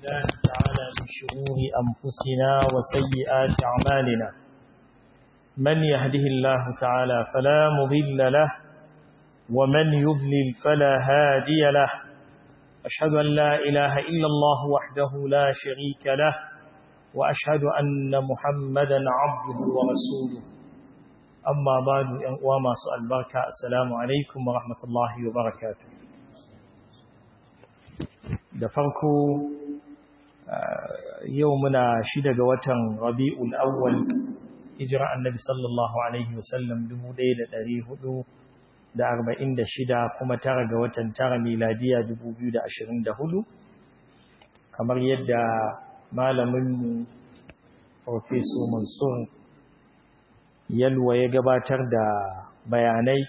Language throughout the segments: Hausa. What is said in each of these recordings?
الله تعالى من شرور أنفسنا وسيئات أعمالنا من يهده الله تعالى فلا مضل له ومن يضلل فلا هادي له أشهد أن لا إله إلا الله وحده لا شريك له وأشهد أن محمدا عبده ورسوله أما بعد وما سؤال بركة السلام عليكم ورحمة الله وبركاته da farko yau muna shida ga watan rabi'ul awwal hijira annabi sallallahu alaihi wasallam 1446 kuma tara ga watan tara miladiya 2024 kamar yadda malaminmu professor mansur yalwa ya gabatar da bayanai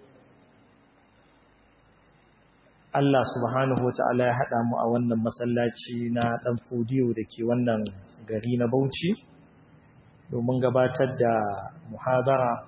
Allah subhanahu wata'ala ya haɗa mu a wannan masallaci na ɗan fodiyo da ke wannan gari na Bauchi domin gabatar da muhadara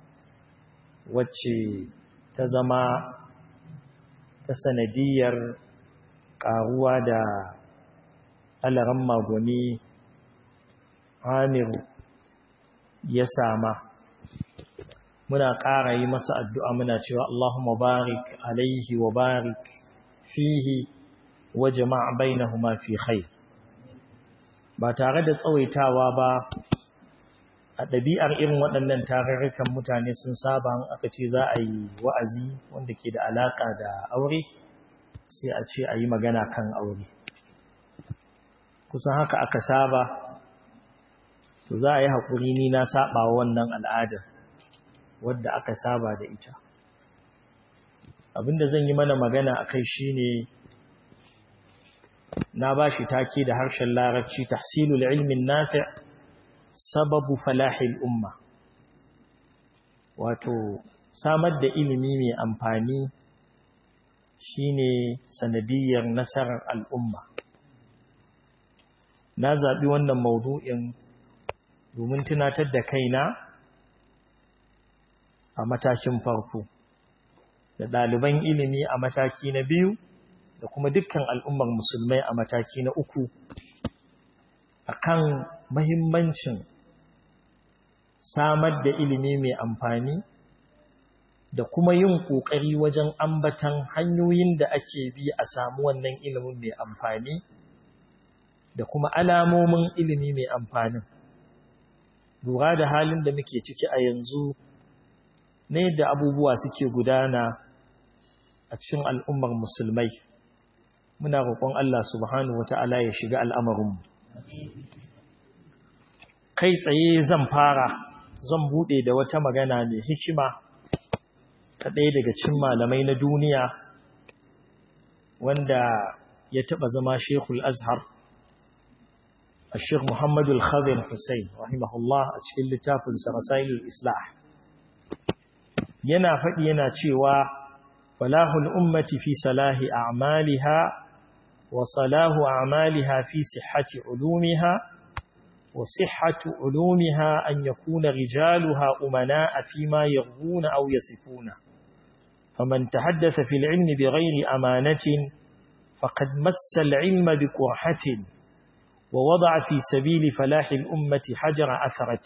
wacce ta zama ta sanadiyar ƙaruwa da alaran magwani amiru ya sama muna ƙara yi masa addu'a muna cewa Allahumma barik alaihi wa barik fihi wa jama'a bainahuma fi khair ba tare da tsawaitawa ba a ɗabi'ar irin waɗannan tarurrukan mutane sun saba aka ce za a yi wa'azi wanda ke da alaƙa da aure sai a ce a yi magana kan aure kusan haka aka saba to za a yi haƙuri ni na saba wannan al'adar wadda aka saba da ita abinda zan yi mana magana a kai shi ne na ba shi take da harshen larabci tahsilul ilmin nafi' sababu falahil umma wato samar da ilimi mai amfani shine sanadiyar nasarar al'umma na zaɓi wannan maudu'in domin tunatar da kaina a matakin farko da ɗaliban ilimi a mataki na biyu da kuma dukkan al'ummar musulmai a mataki na uku akan mahimmancin samar da ilimi mai amfani da kuma yin ƙoƙari wajen ambatan hanyoyin da ake bi a samu wannan ilimin mai amfani da kuma alamomin ilimi mai amfanin lura da halin da muke ciki a yanzu na yadda abubuwa suke gudana a cikin al'ummar musulmai muna roƙon Allah subhanahu wata'ala ya shiga al'amarinmu kai tsaye zan fara zan buɗe da wata magana mai hikima ta ɗaya daga cin malamai na duniya wanda ya taɓa zama shekul azhar الشيخ محمد الخضر حسين رحمه الله a cikin littafin sa Rasailul Islah yana faɗi yana cewa falahul ummati fi salahi a'maliha wa salahu a'maliha fi sihhati ulumiha wa sihhatu ulumiha an yakuna rijaluha umana'a fi ma yaghuna aw yasifuna faman tahaddatha fil ilmi bighayri amanatin faqad massa al-ilma biqurhatin ووضع في سبيل فلاح الأمة حجر أثرت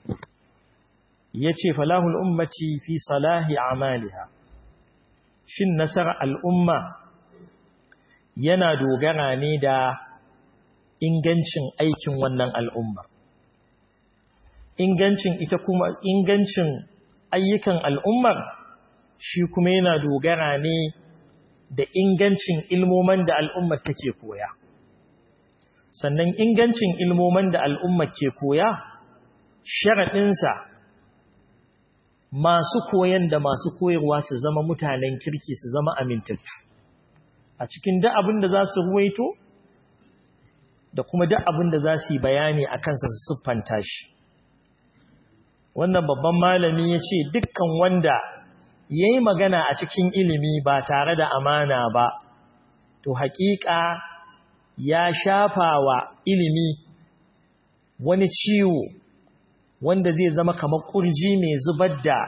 يتي فلاح الأمة في صلاح أعمالها شن نسر الأمة yana dogara ne da ingancin aikin wannan al'umma ingancin ita kuma ingancin ayyukan al'ummar shi kuma yana dogara ne da ingancin ilmoman da al'ummar take koya sannan ingancin ilmoman da al'umma ke koya sharaɗinsa masu koyan da masu koyarwa su zama mutanen kirki su zama amintattu a cikin duk abin da za su ruwaito da kuma duk abin da za su yi bayani a kansa su siffanta shi wannan babban malami ya ce dukkan wanda ya yi magana a cikin ilimi ba tare da amana ba to haƙiƙa ya shafa wa ilimi wani ciwo wanda zai zama kamar ƙurji mai zubar da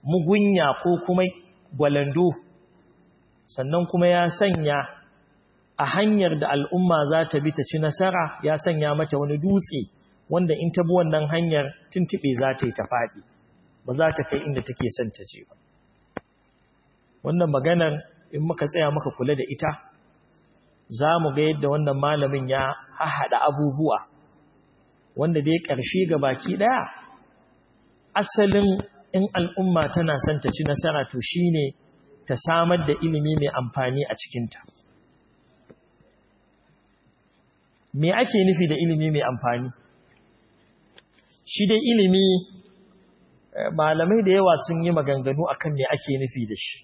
mugunya ko kuma gwalando sannan kuma ya sanya a hanyar da al'umma za ta bi ta ci nasara ya sanya mata wani dutse wanda in ta bi wannan hanyar tuntuɓe za ta yi ta faɗi ba za ta kai inda take son ta je ba wannan maganar in muka tsaya muka kula da ita za mu ga yadda wannan malamin ya haɗa abubuwa wanda dai ƙarshe ga baki ɗaya asalin in al'umma tana son ta ci nasara to shine ta samar da ilimi mai amfani a cikinta me ake nufi da ilimi mai amfani shi dai ilimi malamai da yawa sun yi maganganu akan me ake nufi da shi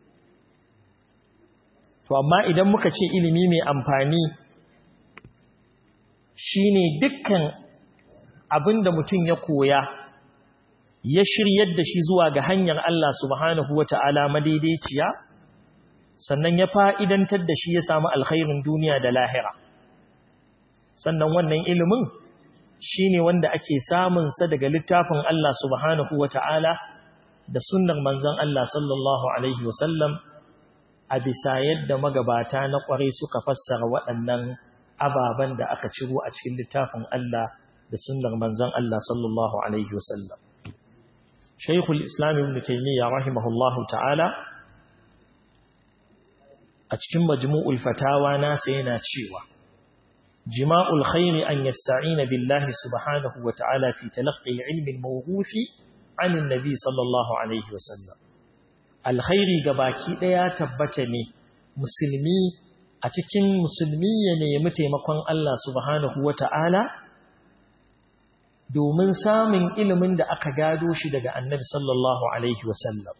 to amma idan muka ce ilimi mai amfani shine dukkan abinda mutum ya koya ya shiryar da shi zuwa ga hanyar Allah subhanahu wata'ala madaidaiciya sannan ya fa'idantar da shi ya samu alkhairin duniya da lahira sannan wannan ilimin shine wanda ake samun sa daga littafin Allah subhanahu wata'ala da sunnar manzon Allah sallallahu alaihi wasallam a bisa yadda magabata na ƙwarai suka fassara waɗannan ababen da aka ciro a cikin littafin Allah da sunnar manzon Allah sallallahu alaihi wasallam Shaykhul Islam Ibn Taymiyyah rahimahullahu ta'ala a cikin majmu'ul fatawa nasa yana cewa jima'ul khairi an yasta'ina billahi subhanahu wa ta'ala fi talaqqi al-ilmi al-mawruthi 'an an-nabi sallallahu alaihi wasallam alkhairi gabaki daya tabbata ne musulmi a cikin musulmi ya nemi taimakon Allah subhanahu wata'ala domin samun ilimin da aka gado shi daga annabi sallallahu alaihi wasallam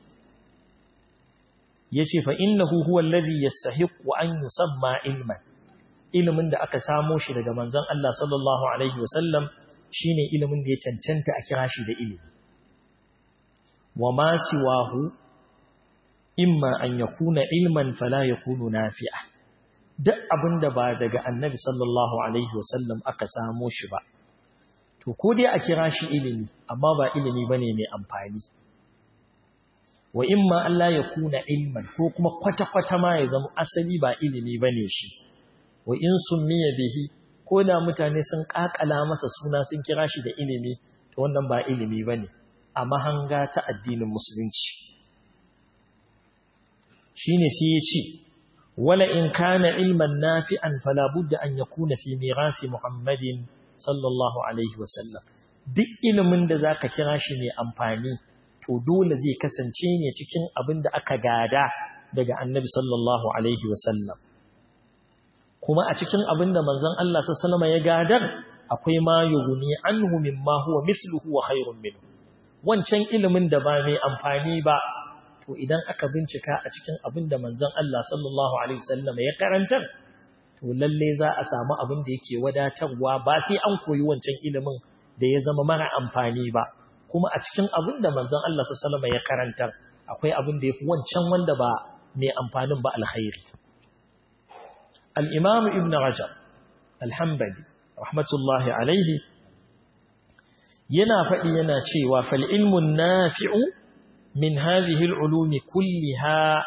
yace fa innahu huwa alladhi yastahiqu an yusamma ilman ilimin da aka samo shi daga manzon Allah sallallahu alaihi wasallam shine ilimin da ya cancanta a kira shi da ilimi wa ma siwahu imma an yakuna ilman fala yakunu nafi'a duk abinda ba daga annabi sallallahu alaihi wasallam aka samo shi ba to ko dai a kira shi ilimi amma ba ilimi bane mai amfani wa imma Allah ya kuna ilman ko kuma kwata-kwata ma ya zama asali ba ilimi bane shi wa in summiya bihi ko da mutane sun kakala masa suna sun kira shi da ilimi to wannan ba ilimi bane a mahanga ta addinin musulunci shine sai ya ce wala in kana ilman nafi'an fala budda an yakuna fi mirasi muhammadin sallallahu alaihi wasallam duk ilimin da zaka kira shi mai amfani to dole zai kasance ne cikin abin da aka gada daga annabi sallallahu alaihi wasallam kuma a cikin abin da manzon Allah sallallahu alaihi ya gadar akwai ma yughni anhu mimma huwa mithluhu wa khairun minhu wancan ilimin da ba mai amfani ba to idan aka bincika a cikin abin da manzon Allah sallallahu alaihi wasallam ya karantar to lalle za a samu abin da yake wadatarwa ba sai an koyi wancan ilimin da ya zama mara amfani ba kuma a cikin abin da manzon Allah sallallahu alaihi ya karantar akwai abin da yafi wancan wanda ba mai amfanin ba alkhairi al-imam ibn rajab al-hanbali rahmatullahi alaihi yana faɗi yana cewa fal ilmun nafi'u min hadhihi al-ulumi kulliha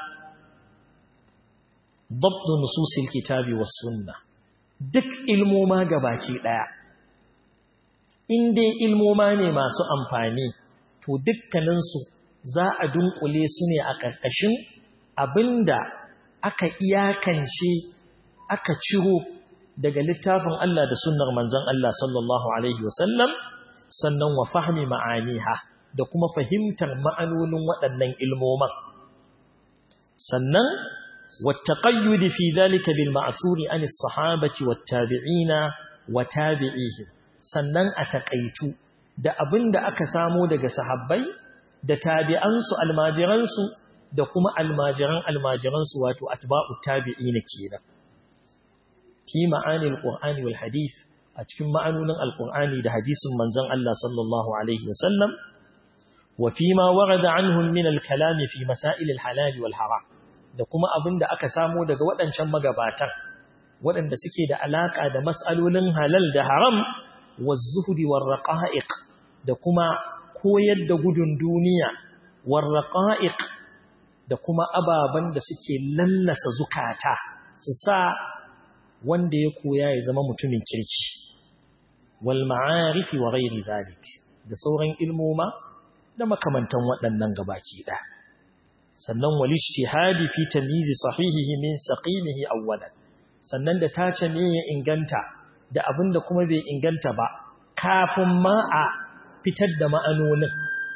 ضبط نصوص الكتاب والسنة duk ilmoma gabaki daya in dai ilmoma ne masu amfani to dukkaninsu za a dunkule su ne a ƙarƙashin abinda aka iyakance aka ciro daga littafin Allah da sunnar manzon Allah sallallahu alaihi wasallam sannan wa fahmi ma'aniha da kuma fahimtar ma'anonin waɗannan ilmoman sannan والتقيد في ذلك بالمعثور عن الصحابة والتابعين وتابعيهم sannan a takaitu da abin da aka samo daga sahabbai da tabi'ansu almajiransu da kuma almajiran almajiransu wato atba'u tabi'ina kenan fi ma'ani alqur'ani wal hadith a cikin ma'anonin alqur'ani da hadisin manzon Allah sallallahu alaihi wasallam wa fi ma warada anhum min al-kalam fi masail al-halal wal haram da kuma abin da aka samo daga waɗancan magabatan waɗanda suke da alaƙa da mas'alolin halal da haram wa zuhudi war raqa'iq da kuma koyar da gudun duniya war raqa'iq da kuma ababan da suke lallasa zukata su sa wanda ya koya ya zama mutumin kirki wal ma'arifi wa ghairi zalik da sauran ilmoma da makamantan waɗannan gabaki ɗaya sannan wal ijtihadi fi tamyiz sahihihi min saqimihi awwalan sannan da tace me ya inganta da abinda kuma bai inganta ba kafin ma a fitar da ma'anonin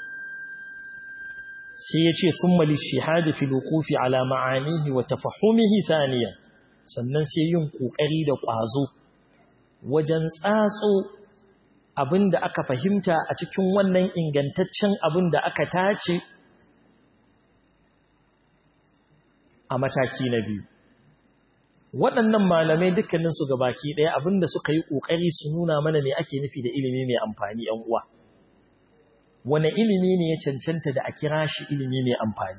sai ya ce sun mali shihadi fi lukufi ala ma'anihi wa tafahumihi saniyan sannan sai yin ƙoƙari da ƙwazo wajen tsatso abin da aka fahimta a cikin wannan ingantaccen abin da aka tace a mataki na biyu waɗannan malamai dukkaninsu ga baki ɗaya abin da suka yi ƙoƙari su nuna mana ne ake nufi da ilimi mai amfani ‘yan uwa wane ilimi ne ya cancanta da a kira shi ilimi mai amfani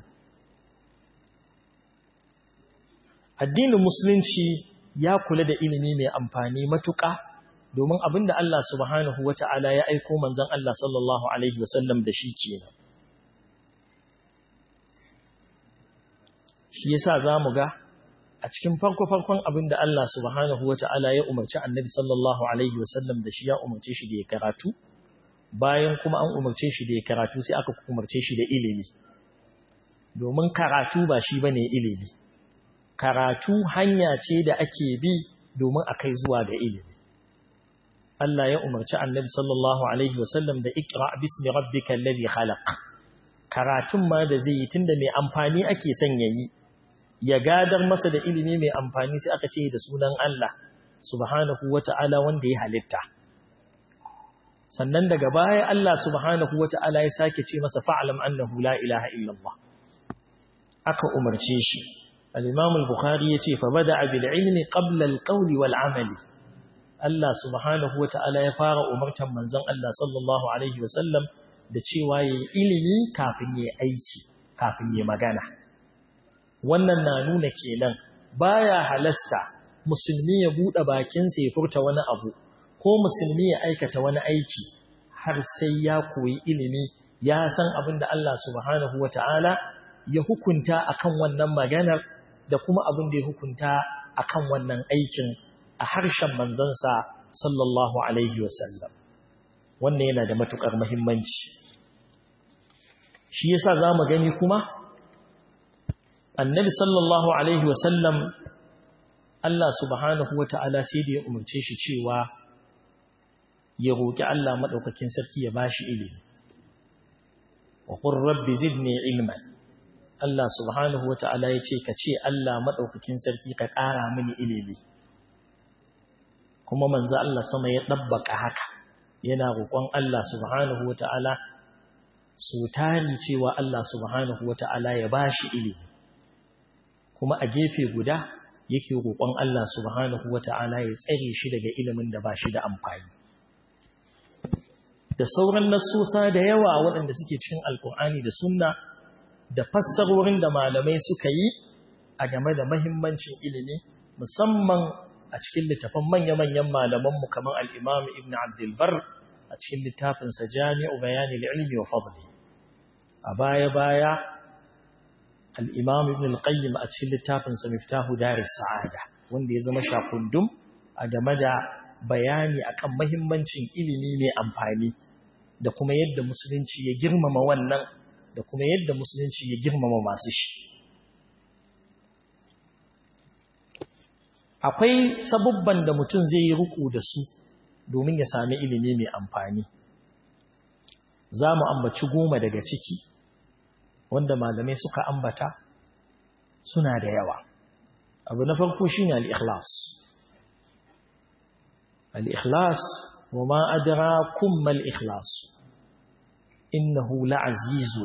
addinin musulunci ya kula da ilimi mai amfani matuƙa domin abinda Allah subhanahu wata'ala ya aiko manzon Allah sallallahu alaihi wasallam da shi kenan shi yasa zamu ga a cikin farko-farkon abinda Allah subhanahu wata'ala ya umarci annabi sallallahu alaihi wasallam da shi ya umarce shi da ya karatu bayan kuma an umarce shi da ya karatu sai aka umarce shi da ilimi domin karatu ba shi bane ilimi karatu hanya ce da ake bi domin a kai zuwa ga ilimi Allah ya umarci annabi sallallahu alaihi wasallam da ikra bismi rabbikal ladhi khalaq karatun ma da zai yi tunda mai amfani ake son yayi ya gadar masa da ilimi mai amfani sai aka ce da sunan Allah subhanahu wata'ala wanda ya halitta sannan daga baya Allah subhanahu wata'ala ya sake ce masa fa'alam annahu la ilaha illallah aka umarce shi al-imam al-bukhari yace fa bada'a bil ilmi qabla al-qawli wal amali Allah subhanahu wata'ala ya fara umartan manzon Allah sallallahu alaihi wasallam da cewa yayi ilimi kafin yayi aiki kafin yayi magana wannan na nuna kenan baya halasta musulmi ya bude bakin sa ya furta wani abu ko musulmi ya aikata wani aiki har sai ya koyi ilimi ya san abin da Allah subhanahu wata'ala ya hukunta akan wannan maganar da kuma abin da ya hukunta akan wannan aikin a harshen manzansa sallallahu alaihi wasallam wannan yana da matukar muhimmanci shi yasa zamu gani kuma annabi sallallahu alaihi wasallam Allah subhanahu wata'ala sai da ya umarce shi cewa ya roki Allah madaukakin sarki ya bashi ilimi wa qur rabbi zidni ilman Allah subhanahu wata'ala ya ce ka ce Allah madaukakin sarki ka ƙara mini ilimi kuma manzo Allah sama ya dabbaka haka yana roƙon Allah subhanahu wata'ala su tari cewa Allah subhanahu wata'ala ya bashi ilimi kuma a gefe guda yake roƙon Allah subhanahu wata'ala ya tsare shi daga ilimin da bashi da amfani da sauran nassosa da yawa waɗanda suke cikin alkur'ani da sunna da fassarorin da malamai suka yi a game da mahimmancin ilimi musamman a cikin littafin manya-manyan malamanmu kamar al'imam ibn abdulbar a cikin littafinsa jami'u bayani ilmi wa fadli a baya-baya al'imam ibn al-qayyim a cikin littafinsa miftahu daris sa'ada wanda ya zama shakundum a game da bayani akan mahimmancin ilimi mai amfani da kuma yadda musulunci ya girmama wannan da kuma yadda musulunci ya girmama masu shi akwai sabubban da mutum zai yi ruku da su domin ya sami ilimi mai amfani za mu ambaci goma daga ciki wanda malamai suka ambata suna da yawa abu na farko shi ne al'ikhlas al'ikhlas wa ma adara kuma al'ikhlas innahu la'azizu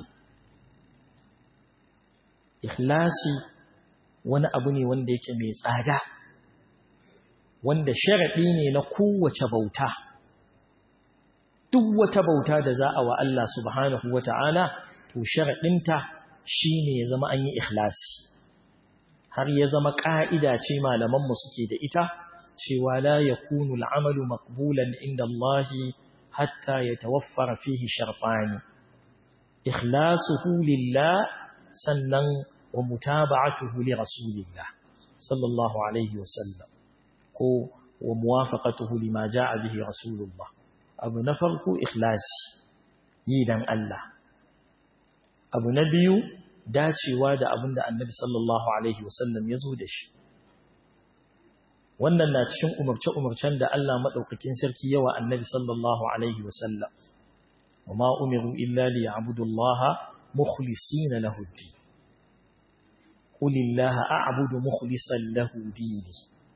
ikhlasi wani abu ne wanda yake mai tsada wanda sharaɗi ne na kowace bauta duk wata bauta da za a wa Allah subhanahu wa ta'ala to sharaɗinta shi ne ya zama an yi ikhlasi har ya zama ƙa'ida ce malamanmu suke da ita cewa la ya kunu al'amalu makbulan inda Allahi hatta ya tawaffara fihi sharfani ikhlasuhu lillah sannan wa mutaba'atuhu li rasulillah sallallahu alaihi wasallam ko wa muwafaqatuhu lima jaa bihi rasulullah abu na farko ikhlasi yi dan Allah abu na biyu dacewa da abin da annabi sallallahu alaihi wasallam ya zo da shi wannan na cikin umarce-umarcen da Allah maɗaukakin sarki yawa annabi sallallahu alaihi wasallam wa ma umiru illa li ya'budullaha mukhlisina lahu ad-din qul illaha a'budu mukhlisan lahu dini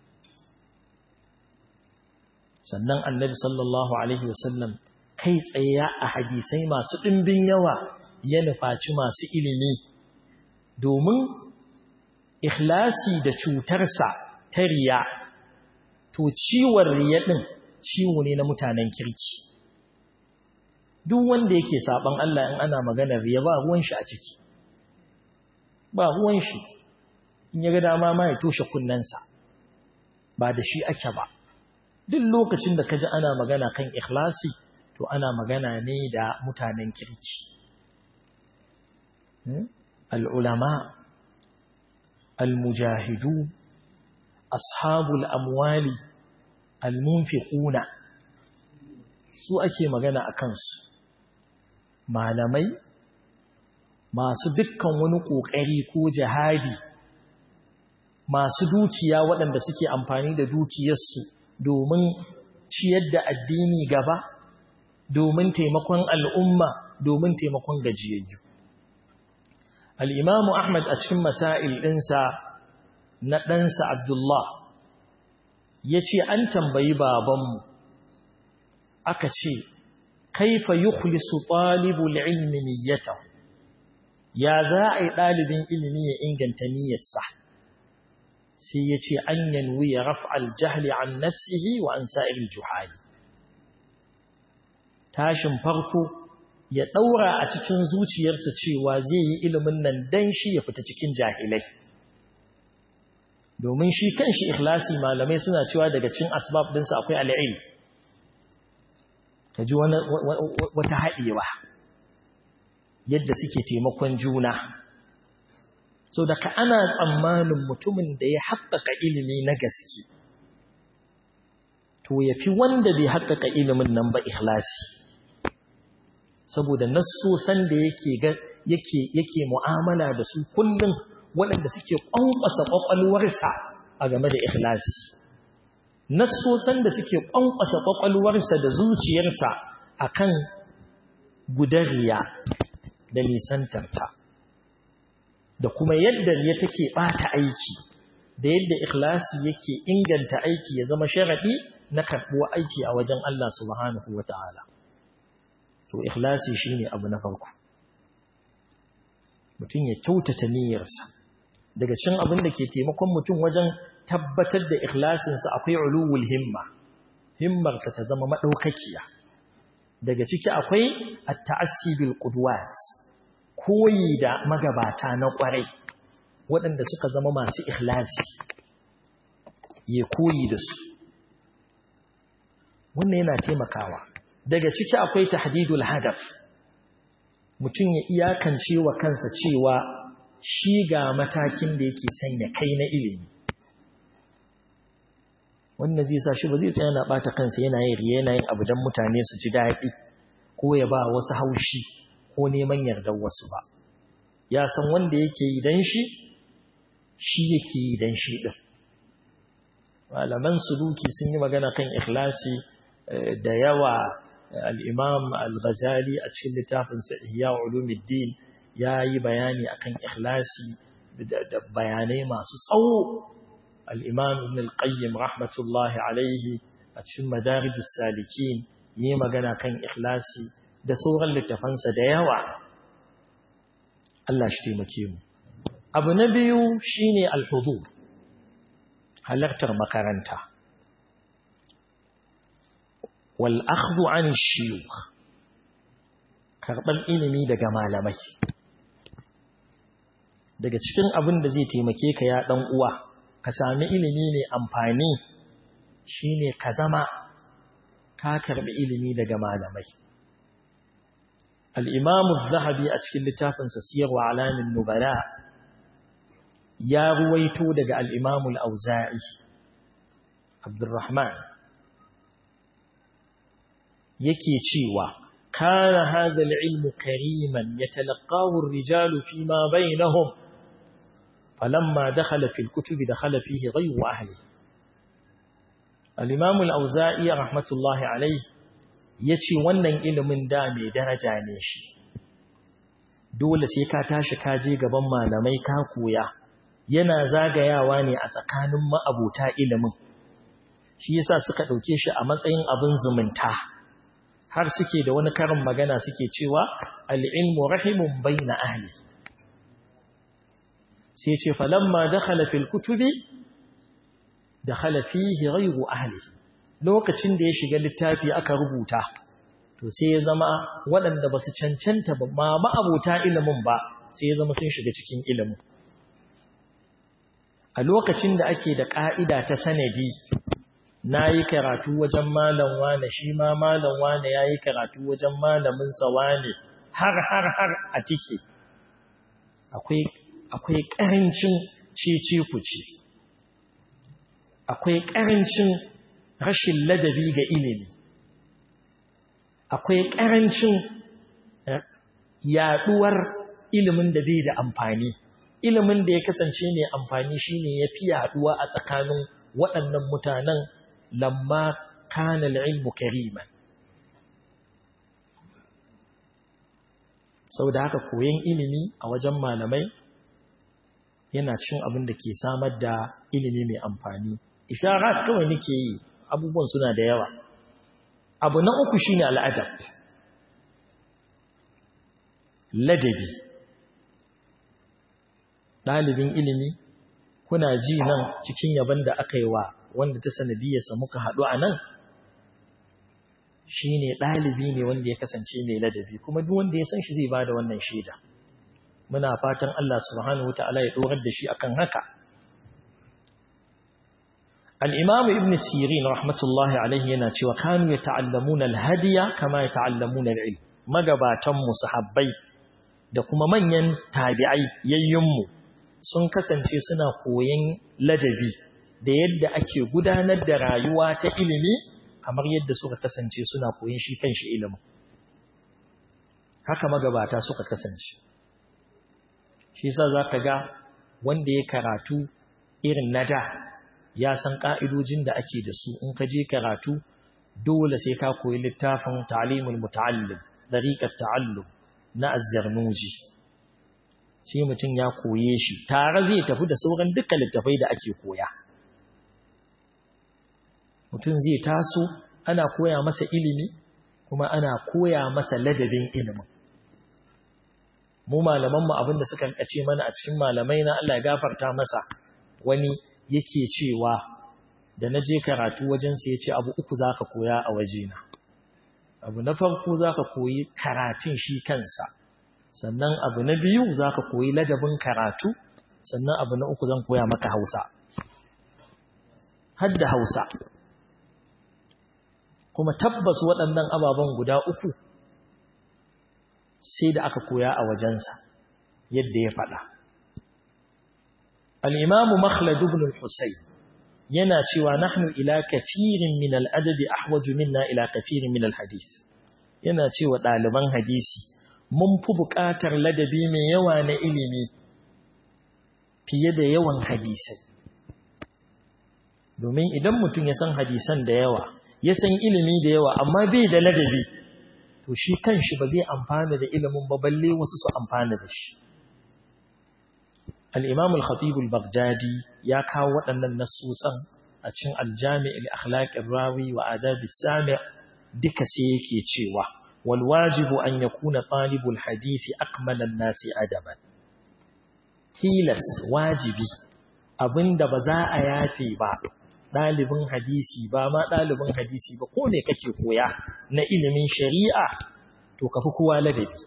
sannan annabi sallallahu alaihi wasallam kai tsaye a hadisai masu ɗimbin yawa ya nufaci masu ilimi domin ikhlasi da cutarsa ta riya to ciwon riya ɗin ciwo ne na mutanen kirki duk wanda yake saban Allah in ana maganar riya ba ruwan shi a ciki ba ruwan shi in ya ga dama ma ya toshe kunnensa ba da shi ake ba duk lokacin da ka ji ana magana kan ikhlasi to ana magana ne da mutanen kirki al'ulama al-mujahidu ashabul amwali al-munfiquna su ake magana a kansu malamai masu dukkan wani ƙoƙari ko jihadi masu dukiya waɗanda suke amfani da dukiyarsu domin ciyar da addini gaba domin taimakon al'umma domin taimakon gajiyayyu al'imamu ahmad a cikin masail ɗinsa na ɗansa abdullah ya ce an tambayi babanmu aka ce kaifa yukhlisu talibul ilmi niyyatahu ya za a yi ɗalibin ilimi ya inganta niyyarsa sai ya ce an yanwi ya raf'al jahli an nafsihi wa an sa'ir juhali tashin farko ya ɗaura a cikin zuciyarsa cewa zai yi ilimin nan dan shi ya fita cikin jahilai domin shi kan shi ikhlasi malamai suna cewa daga cin asbab ɗinsa akwai al'il ka ji wata haɗewa yadda suke taimakon juna so daga ana tsammanin mutumin da ya haƙƙaƙa ilimi na gaske to ya fi wanda bai haƙƙaƙa ilimin nan ba ikhlasi saboda nassosan da yake yake mu'amala da su kullum waɗanda suke ƙwanƙwasa ƙwaƙwalwarsa a game da ikhlasi nassosan da suke ƙwanƙwasa ƙwaƙwalwarsa da zuciyarsa akan gudariya da nisantarta da kuma yadda ya take ɓata aiki da yadda ikhlasi yake inganta aiki ya zama sharaɗi na karɓuwa aiki a wajen Allah subhanahu wa ta'ala to ikhlasi shine abu na farko mutum ya kyautata niyyarsa daga cikin abin da ke taimakon mutum wajen tabbatar da ikhlasinsa akwai uluwul himma himmarsa ta zama madaukakiya daga ciki akwai at-ta'assi bil qudwat koyi da magabata na kwarai waɗanda suka zama masu ikhlasi ya koyi da su wannan yana taimakawa daga ciki akwai tahdidul hadaf mutum ya iyakance wa kansa cewa shi ga matakin da yake sanya kai na ilimi wannan zai sa shi ba zai tsaya na bata kansa yana yin riya yana yin abu dan mutane su ji daɗi ko ya ba wasu haushi ko neman yardar wasu ba ya san wanda yake yi dan shi shi yake yi dan shi din malaman suluki sun yi magana kan ikhlasi da yawa al'imam al-ghazali a cikin littafinsa ihya ulumuddin ya yi bayani akan ikhlasi da bayanai masu tsawo al'imam ibn al-qayyim rahmatullahi alaihi a cikin madarijus salikin yi magana kan ikhlasi da sauran littafansa da yawa Allah shi taimake mu abu na biyu shine al-hudur halartar makaranta والأخذ عن الشيوخ karɓar ilimi daga malamai daga cikin abin da zai taimake ka ya ɗan uwa ka sami ilimi mai amfani shine ka zama ka karɓi ilimi daga malamai al'imamu zahabi a cikin littafinsa siyarwa alamin nubala ya ruwaito daga al'imamu al'auza'i abdurrahman yake cewa kana hadha al-ilmu kariman yatalaqahu ar-rijalu fima bainahum falamma dakhala fi al-kutubi dakhala fihi ghayru ahlihi al-imam al-auza'i rahmatullahi alayhi yace wannan ilimin da mai daraja ne shi dole sai ka tashi ka je gaban malamai ka koya yana zagayawa ne a tsakanin ma'abuta ilimin shi yasa suka dauke shi a matsayin abin zumunta har suke da wani karin magana suke cewa al-ilmu rahimun bayna ahli sai ce falamma dakhala fil kutubi dakhala fihi ghayru ahli lokacin da ya shiga littafi aka rubuta to sai ya zama waɗanda ba su cancanta ba ma ma'abuta ilimin ba sai ya zama sun shiga cikin ilimin a lokacin da ake da ƙa'ida ta sanadi na yi karatu wajen malam wane shi ma malam wane ya yi karatu wajen malaminsa wane har har har a tike akwai ƙarancin cece kuce akwai ƙarancin rashin ladabi ga ilimi akwai ƙarancin yaɗuwar ilimin da bai da amfani ilimin da ya kasance mai amfani shine ya fi yaɗuwa a tsakanin waɗannan mutanen lamma kana ilmu kariman sau da haka koyon ilimi a wajen malamai yana cin abin da ke samar da ilimi mai amfani isharat kawai nake yi abubuwan suna da yawa abu na uku shine al'adab ladabi ɗalibin ilimi kuna ji nan cikin yaban da aka yi wa wanda ta sanadiyarsa muka haɗu a nan shi ne ɗalibi ne wanda ya kasance mai ladabi kuma duk wanda ya san shi zai ba da wannan shaida muna fatan Allah subhanahu ta'ala ya ɗorar da shi akan haka al'imamu ibn sirin rahmatullahi alaihi yana cewa kanu ya ta'allamun alhadiya kama ya ta'allamun al'il magabatanmu sahabbai da kuma manyan tabi'ai yayyinmu sun kasance suna koyon ladabi da yadda ake gudanar da rayuwa ta ilimi kamar yadda suka kasance suna koyon shi kan shi ilimin haka magabata suka kasance shi sa za ka ga wanda ya karatu irin na da ya san ƙa'idojin da ake da su in ka je karatu dole sai ka koyi littafin ta'alimul muta'allim dariƙar ta'allum na azzarnuji sai mutum ya koye shi tare zai tafi da sauran dukkan littafai da ake koya mutum zai taso ana koya masa ilimi kuma ana koya masa ladabin ilimin mu malamanmu abinda suka kace mana a cikin malamai na Allah ya gafarta masa wani yake cewa da na je karatu wajensa ya ce abu uku za ka koya a wajena abu na farko za ka koyi karatun shi kansa sannan abu na biyu za ka koyi ladabin karatu sannan abu na uku zan koya maka hausa hadda hausa kuma tabbas waɗannan ababen guda uku sai da aka koya a wajensa yadda ya faɗa al'imamu makhlad ibn al-husayn yana cewa nahnu ila kafirin min al'adabi ahwaju minna ila kafirin min al-hadith yana cewa ɗaliban hadisi mun fi buƙatar ladabi mai yawa na ilimi fiye da yawan hadisai domin idan mutum ya san hadisan da yawa ya san ilimi da yawa amma bai da ladabi to shi kanshi ba zai amfana da ilimin ba balle wasu su amfana da shi al-imam al-khatib al-baghdadi ya kawo waɗannan nasusan a cikin al-jami' al-akhlaq ar-rawi wa adab as-sami' duka sai yake cewa wal wajibu an yakuna talibul hadisi akmala an-nasi adaban tilas wajibi abinda ba za a yafe ba ɗalibin hadisi ba ma ɗalibin hadisi ba ko ne kake koya na ilimin shari'a to kafi kowa ladabi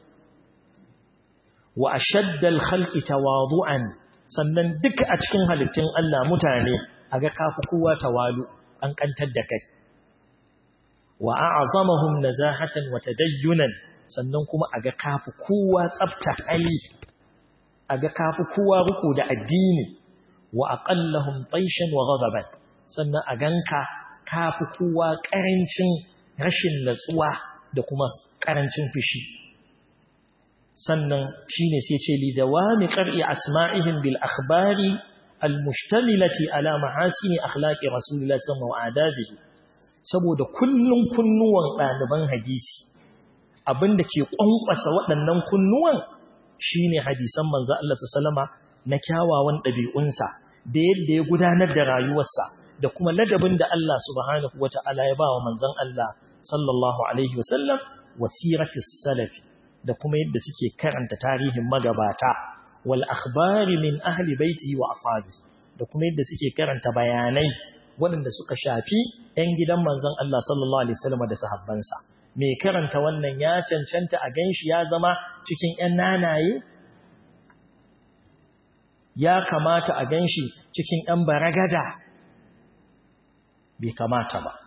wa ashaddal khalqi tawadu'an sannan duka a cikin halittun Allah mutane aga kafi kowa tawalu an kantar da kai wa a'zamahum nazahatan wa tadayyunan sannan kuma aga kafi kowa tsafta hali aga kafi kowa ruku da addini wa aqallahum taishan wa ghadaban sannan a ganka ka fi kowa ƙarancin rashin natsuwa da kuma ƙarancin fushi sannan shine sai ce li dawami qar'i asma'ihim bil akhbari al mushtamilati ala mahasini akhlaqi rasulillahi sallallahu alaihi wasallam saboda kullun kunnuwan ɗaliban hadisi abinda ke ƙwanƙwasa waɗannan kunnuwan shine hadisan manzo Allah sallama na kyawawan ɗabi'unsa da yadda ya gudanar da rayuwarsa da kuma ladabin da Allah subhanahu wata'ala ya bawa manzon Allah sallallahu alaihi wasallam wasiratis salafi da kuma yadda suke karanta tarihin magabata wal akhbari min ahli baiti wa ashabi da kuma yadda suke karanta bayanai waɗanda suka shafi ‘yan gidan manzon Allah sallallahu Alaihi wasallam da sahabbansa. Mai karanta wannan ya cancanta a ganshi ya zama cikin ‘yan nanaye? Ya kamata a ganshi cikin ‘yan baragada? Bai kamata ba.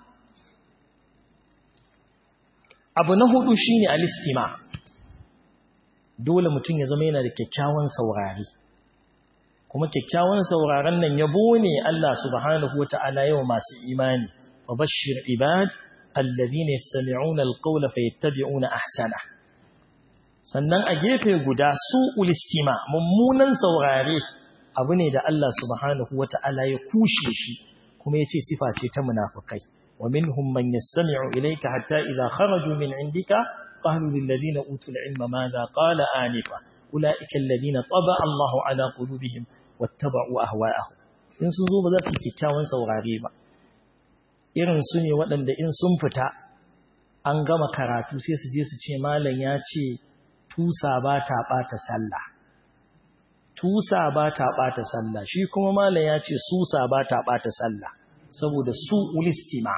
Abu na hudu shi ne alistima. Dole mutum ya zama yana da kyakkyawan saurari. kuma kyakkyawan sauraron nan yabo ne Allah subhanahu wata'ala yau masu imani fa bashir ibad alladhina yastami'una alqawla fayattabi'una ahsana sannan a gefe guda su ulistima mummunan saurare abu ne da Allah subhanahu wata'ala ya kushe shi kuma yace sifa ce ta munafikai wa minhum man yastami'u ilayka hatta idha kharaju min indika qalu lil ladina utul ilma madha qala anifa ulaika alladhina taba Allahu ala qulubihim wattaba'u ahwa'ahum in sun zo ba za su kikkiawan saurare ba irin su ne waɗanda in sun fita an gama karatu sai su je su ce malam ya ce tusa ba ta ɓata sallah tusa ba ta ɓata sallah shi kuma malam ya ce susa ba ta ɓata sallah saboda su ulistima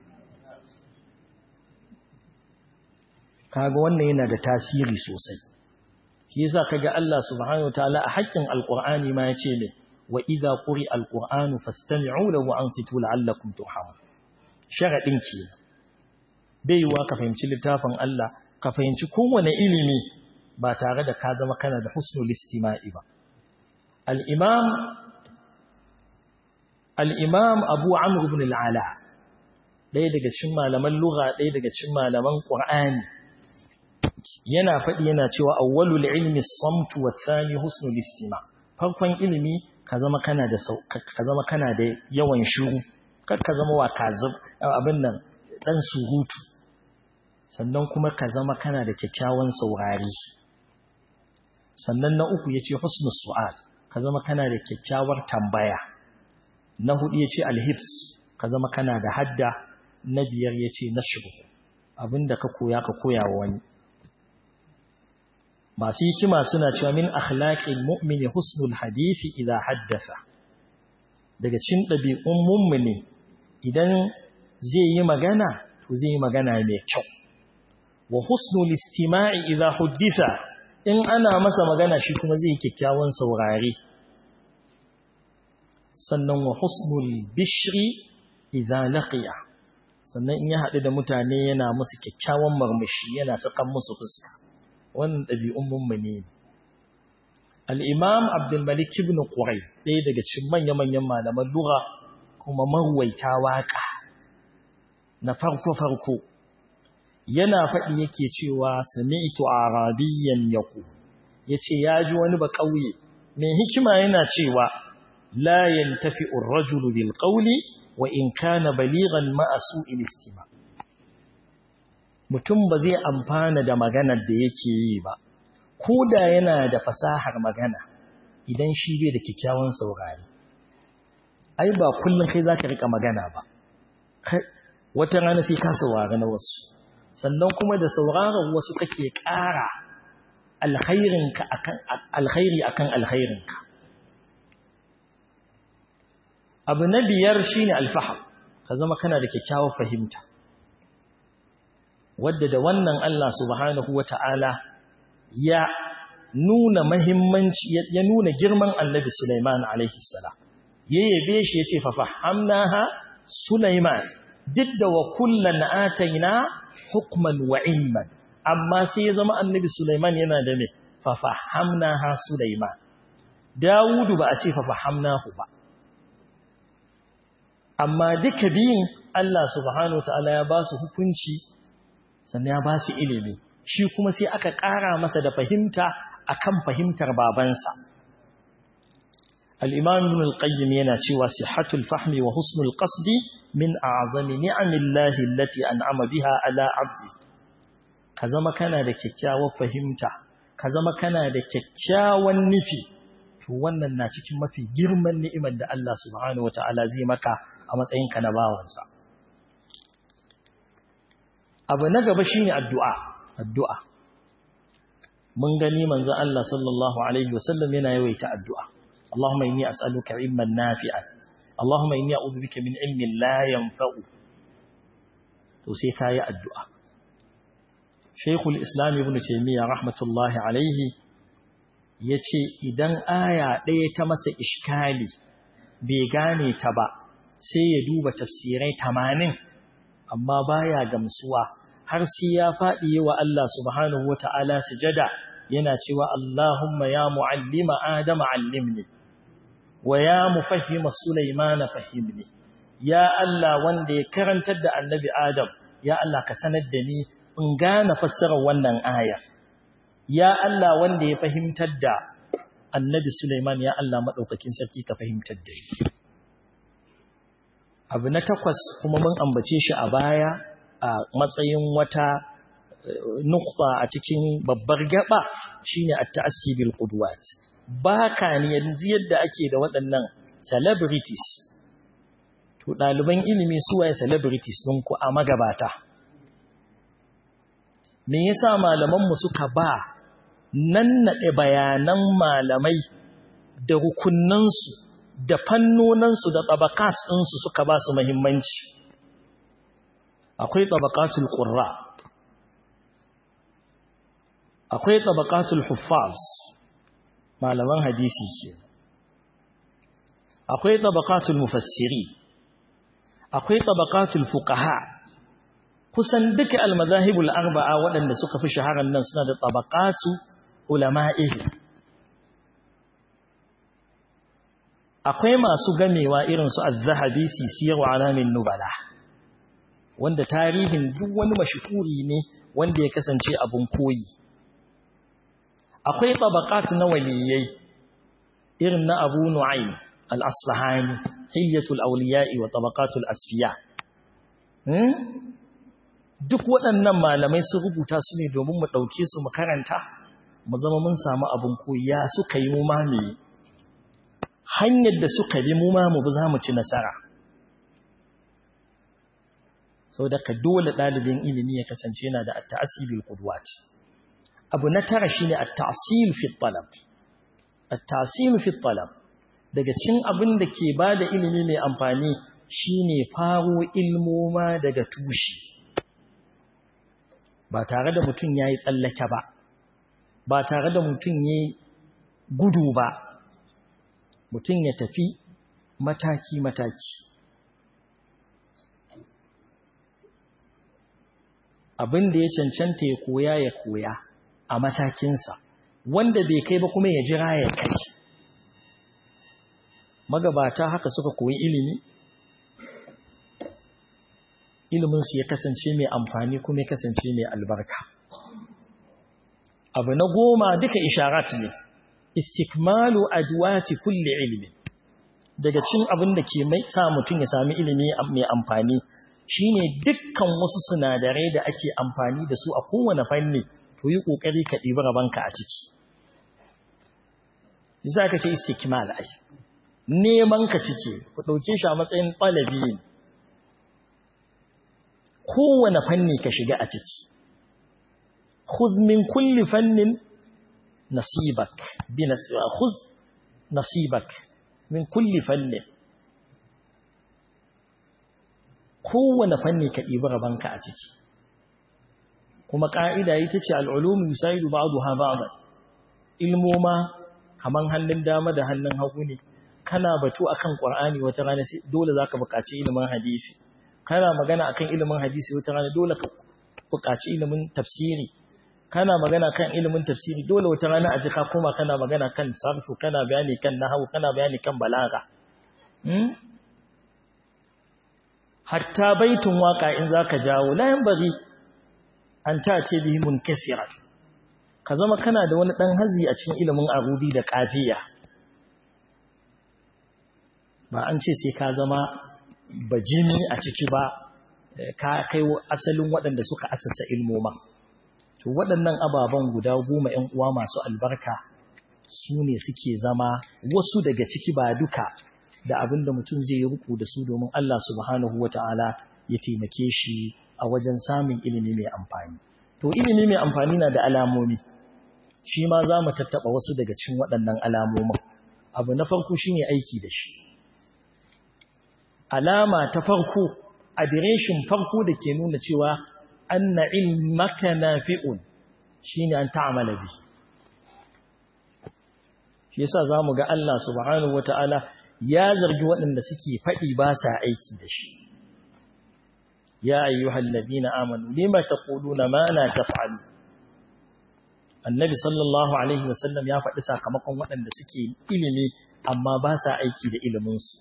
kaga wannan yana da tasiri sosai shi yasa kaga Allah subhanahu wataala a haƙƙin alqur'ani ma yace ne wa idza quri alqur'anu fastami'u lahu wa ansitu la'allakum turhamun sharadin ke bai yiwa ka fahimci littafin Allah ka fahimci kowane ilimi ba tare da ka zama kana da husnul istima'i ba al-imam al-imam Abu Amr ibn al-Ala ɗaya daga cikin malaman lugha ɗaya daga cikin malaman Qur'ani yana faɗi yana cewa awwalul ilmi samtu wa thani husnul istima farkon ilimi ka zama kana da ka zama kana da yawan shiru kar ka zama wa kazib abin nan dan surutu sannan kuma ka zama kana da kyakkyawan saurari sannan na uku yace husnul su'al ka zama kana da kyakkyawar tambaya na hudu yace alhibs ka zama kana da hadda na biyar yace nashru abinda ka koya ka koya wa wani masu hikima suna cewa min akhlaqil mu'mini husnul hadisi idza haddatha daga cikin dabi'un mu'mini idan zai yi magana to zai yi magana mai kyau wa husnul istima'i idza hudditha in ana masa magana shi kuma zai yi kyakkyawan saurare sannan wa husnul bishri idza laqiya sannan in ya haɗu da mutane yana musu kyakkyawan murmushi yana sakan musu fuska wannan ɗabi'un mummune ne. Al'imam Abdulmalik ibn Ƙurai, ɗaya daga cikin manya-manyan malaman lura kuma marwaita waƙa na farko-farko, yana faɗi yake cewa sami'tu arabiyyan yaku, ya ce ya ji wani ba ƙauye, mai hikima yana cewa layan tafi urrajulu bil ƙauli wa in kana baligan ma'asu ilistima. mutum ba zai amfana da maganar da yake yi ba ko da yana da fasahar magana idan shi bai da kyakkyawan saurari ai ba kullum kai zaka rika magana ba wata rana sai ka saurari na wasu sannan kuma da sauraron wasu kake ƙara alkhairinka akan alkhairi akan alkhairinka abu na biyar shine alfaham ka zama kana da kyakkyawar fahimta wadda da wannan Allah subhanahu wata'ala ya nuna mahimmanci ya nuna girman Annabi Sulaiman alaihi salam ya yabe shi yace fa fahamnaha Sulaiman duk da wa kullan ataina hukman wa ilman amma sai ya zama Annabi Sulaiman yana da me fa fahamnaha Sulaiman Dawudu ba a ce fa fahamnahu ba amma duka biyun Allah subhanahu ta'ala ya ba su hukunci sannan ya ba su ilimi shi kuma sai aka ƙara masa da fahimta akan fahimtar babansa al-imam ibn al-qayyim yana cewa sihhatul fahmi wa husnul qasdi min a'zami ni'amillahi allati an'ama biha ala 'abdi ka zama kana da kyakkyawar fahimta ka zama kana da kyakkyawan nufi to wannan na cikin mafi girman ni'imar da Allah subhanahu wata'ala zai maka a matsayinka na bawansa abu na gaba shine addu'a addu'a mun gani manzo Allah sallallahu alaihi wasallam yana yawaita addu'a Allahumma inni as'aluka ilman nafi'an Allahumma inni a'udhu bika min ilmin la yanfa'u to sai kai addu'a Sheikhul Islam Ibn Taymiyyah rahmatullahi alaihi yace idan aya ɗaya ta masa iskali bai gane ta ba sai ya duba tafsirai 80 amma baya gamsuwa har sai ya faɗi wa Allah subhanahu wata'ala sujada yana cewa Allahumma ya mu'allima Adama allimni wa ya mufahhima Sulaiman fahimni ya Allah wanda ya karantar da Annabi Adam ya Allah ka sanar da ni in gane fassarar wannan aya ya Allah wanda ya fahimtar da Annabi Sulaiman ya Allah madaukakin sarki ka fahimtar da ni abu na takwas kuma mun ambace shi a baya a matsayin wata nukta a cikin babbar gaba shine at-ta'assi bil qudwat baka ne yanzu yadda ake da waɗannan celebrities to ɗaliban ilimi su waye celebrities ɗin ku a magabata me yasa malaman mu suka ba nan naɗe bayanan malamai da rukunnansu da fannonansu da tabakat ɗinsu suka ba su muhimmanci akwai tabaqatul qurra akwai tabaqatul huffaz malaman hadisi ke akwai tabaqatul mufassiri akwai tabaqatul fuqaha kusan duka almadahibul arba'a waɗanda suka fi shaharar nan suna da tabaqatu ulama'ihi akwai masu gamewa irin su az-zahabi sisiyar alamin nubala wanda tarihin duk wani mashhuri ne wanda ya kasance abun koyi akwai tabaqat na waliyai irin na Abu Nu'aym al-Asfahani Hilyatul Awliya'i wa Tabaqatul Asfiya hmm? duk waɗannan malamai sun rubuta su ne domin mu ɗauke su mu karanta mu zama mun samu abun koyi suka yi mu ma me hanyar da suka bi mu ma mu za mu ci nasara sau da ka dole ɗalibin ilimi ya kasance yana da at-ta'asibil qudwat abu na tara shine at-ta'sil fi talab at-ta'sil fi talab daga cin abin da ke bada ilimi mai amfani shine faro ilmoma daga tushe ba tare da mutum yayi tsallake ba ba tare da mutum yayi gudu ba mutum ya tafi mataki mataki abin da ya cancanta ya koya ya koya a matakinsa wanda bai kai ba kuma ya jira ya kai magabata haka suka koyi ilimi iliminsu ya kasance mai amfani kuma ya kasance mai albarka abu na goma duka isharat ne istikmalu adwati kulli ilmi daga cin abin da ke mai sa mutum ya sami ilimi mai amfani shine dukkan wasu sinadarai da ake amfani da su a kowane fanni to yi kokari ka ɗibi rabanka a ciki za ka ce istikmal ai neman ka cike ku ɗauke shi a matsayin ɗalabi kowane fanni ka shiga a ciki khudh min kulli fannin nasibak bi nasiba khudh nasibak min kulli fannin kowane fanni ka ɗibi rabanka a ciki kuma ƙa'ida ita ce al'ulumu yusayidu ba'adu ha ba'adar ilmoma kaman hannun dama da hannun hagu ne kana batu akan ƙwar'ani wata rana dole za ka buƙaci ilimin hadisi kana magana akan ilimin hadisi wata rana dole ka buƙaci ilimin tafsiri kana magana kan ilimin tafsiri dole wata rana a jika kuma kana magana kan sarfu kana bayani kan nahawu kana bayani kan balaga hatta baitun waka in zaka jawo la yanbaghi an ta ce bihi munkasiran ka zama kana da wani dan hazi a cikin ilimin arudi da kafiya ba an ce sai ka zama bajimi a ciki ba ka kai asalin waɗanda suka asasa ilmoma to waɗannan ababen guda goma ‘yan uwa masu albarka su ne suke zama wasu daga ciki ba duka da abin da mutum zai yi ruku da su domin Allah subhanahu wa ta'ala ya taimake shi a wajen samun ilimi mai amfani to ilimi mai amfani na da alamomi shi ma za mu tattaɓa wasu daga cikin waɗannan alamomin abu na farko shine aiki da shi alama ta farko adireshin farko da ke nuna cewa anna ilmaka nafi'un shine an ta'amala bi shi yasa zamu ga Allah subhanahu wataala ya zargi waɗanda suke faɗi ba sa aiki da shi ya ayyuhal ladina amanu lima taquluna ma la taf'alu annabi sallallahu alaihi wasallam ya faɗi sakamakon waɗanda suke ilimi amma ba sa aiki da iliminsu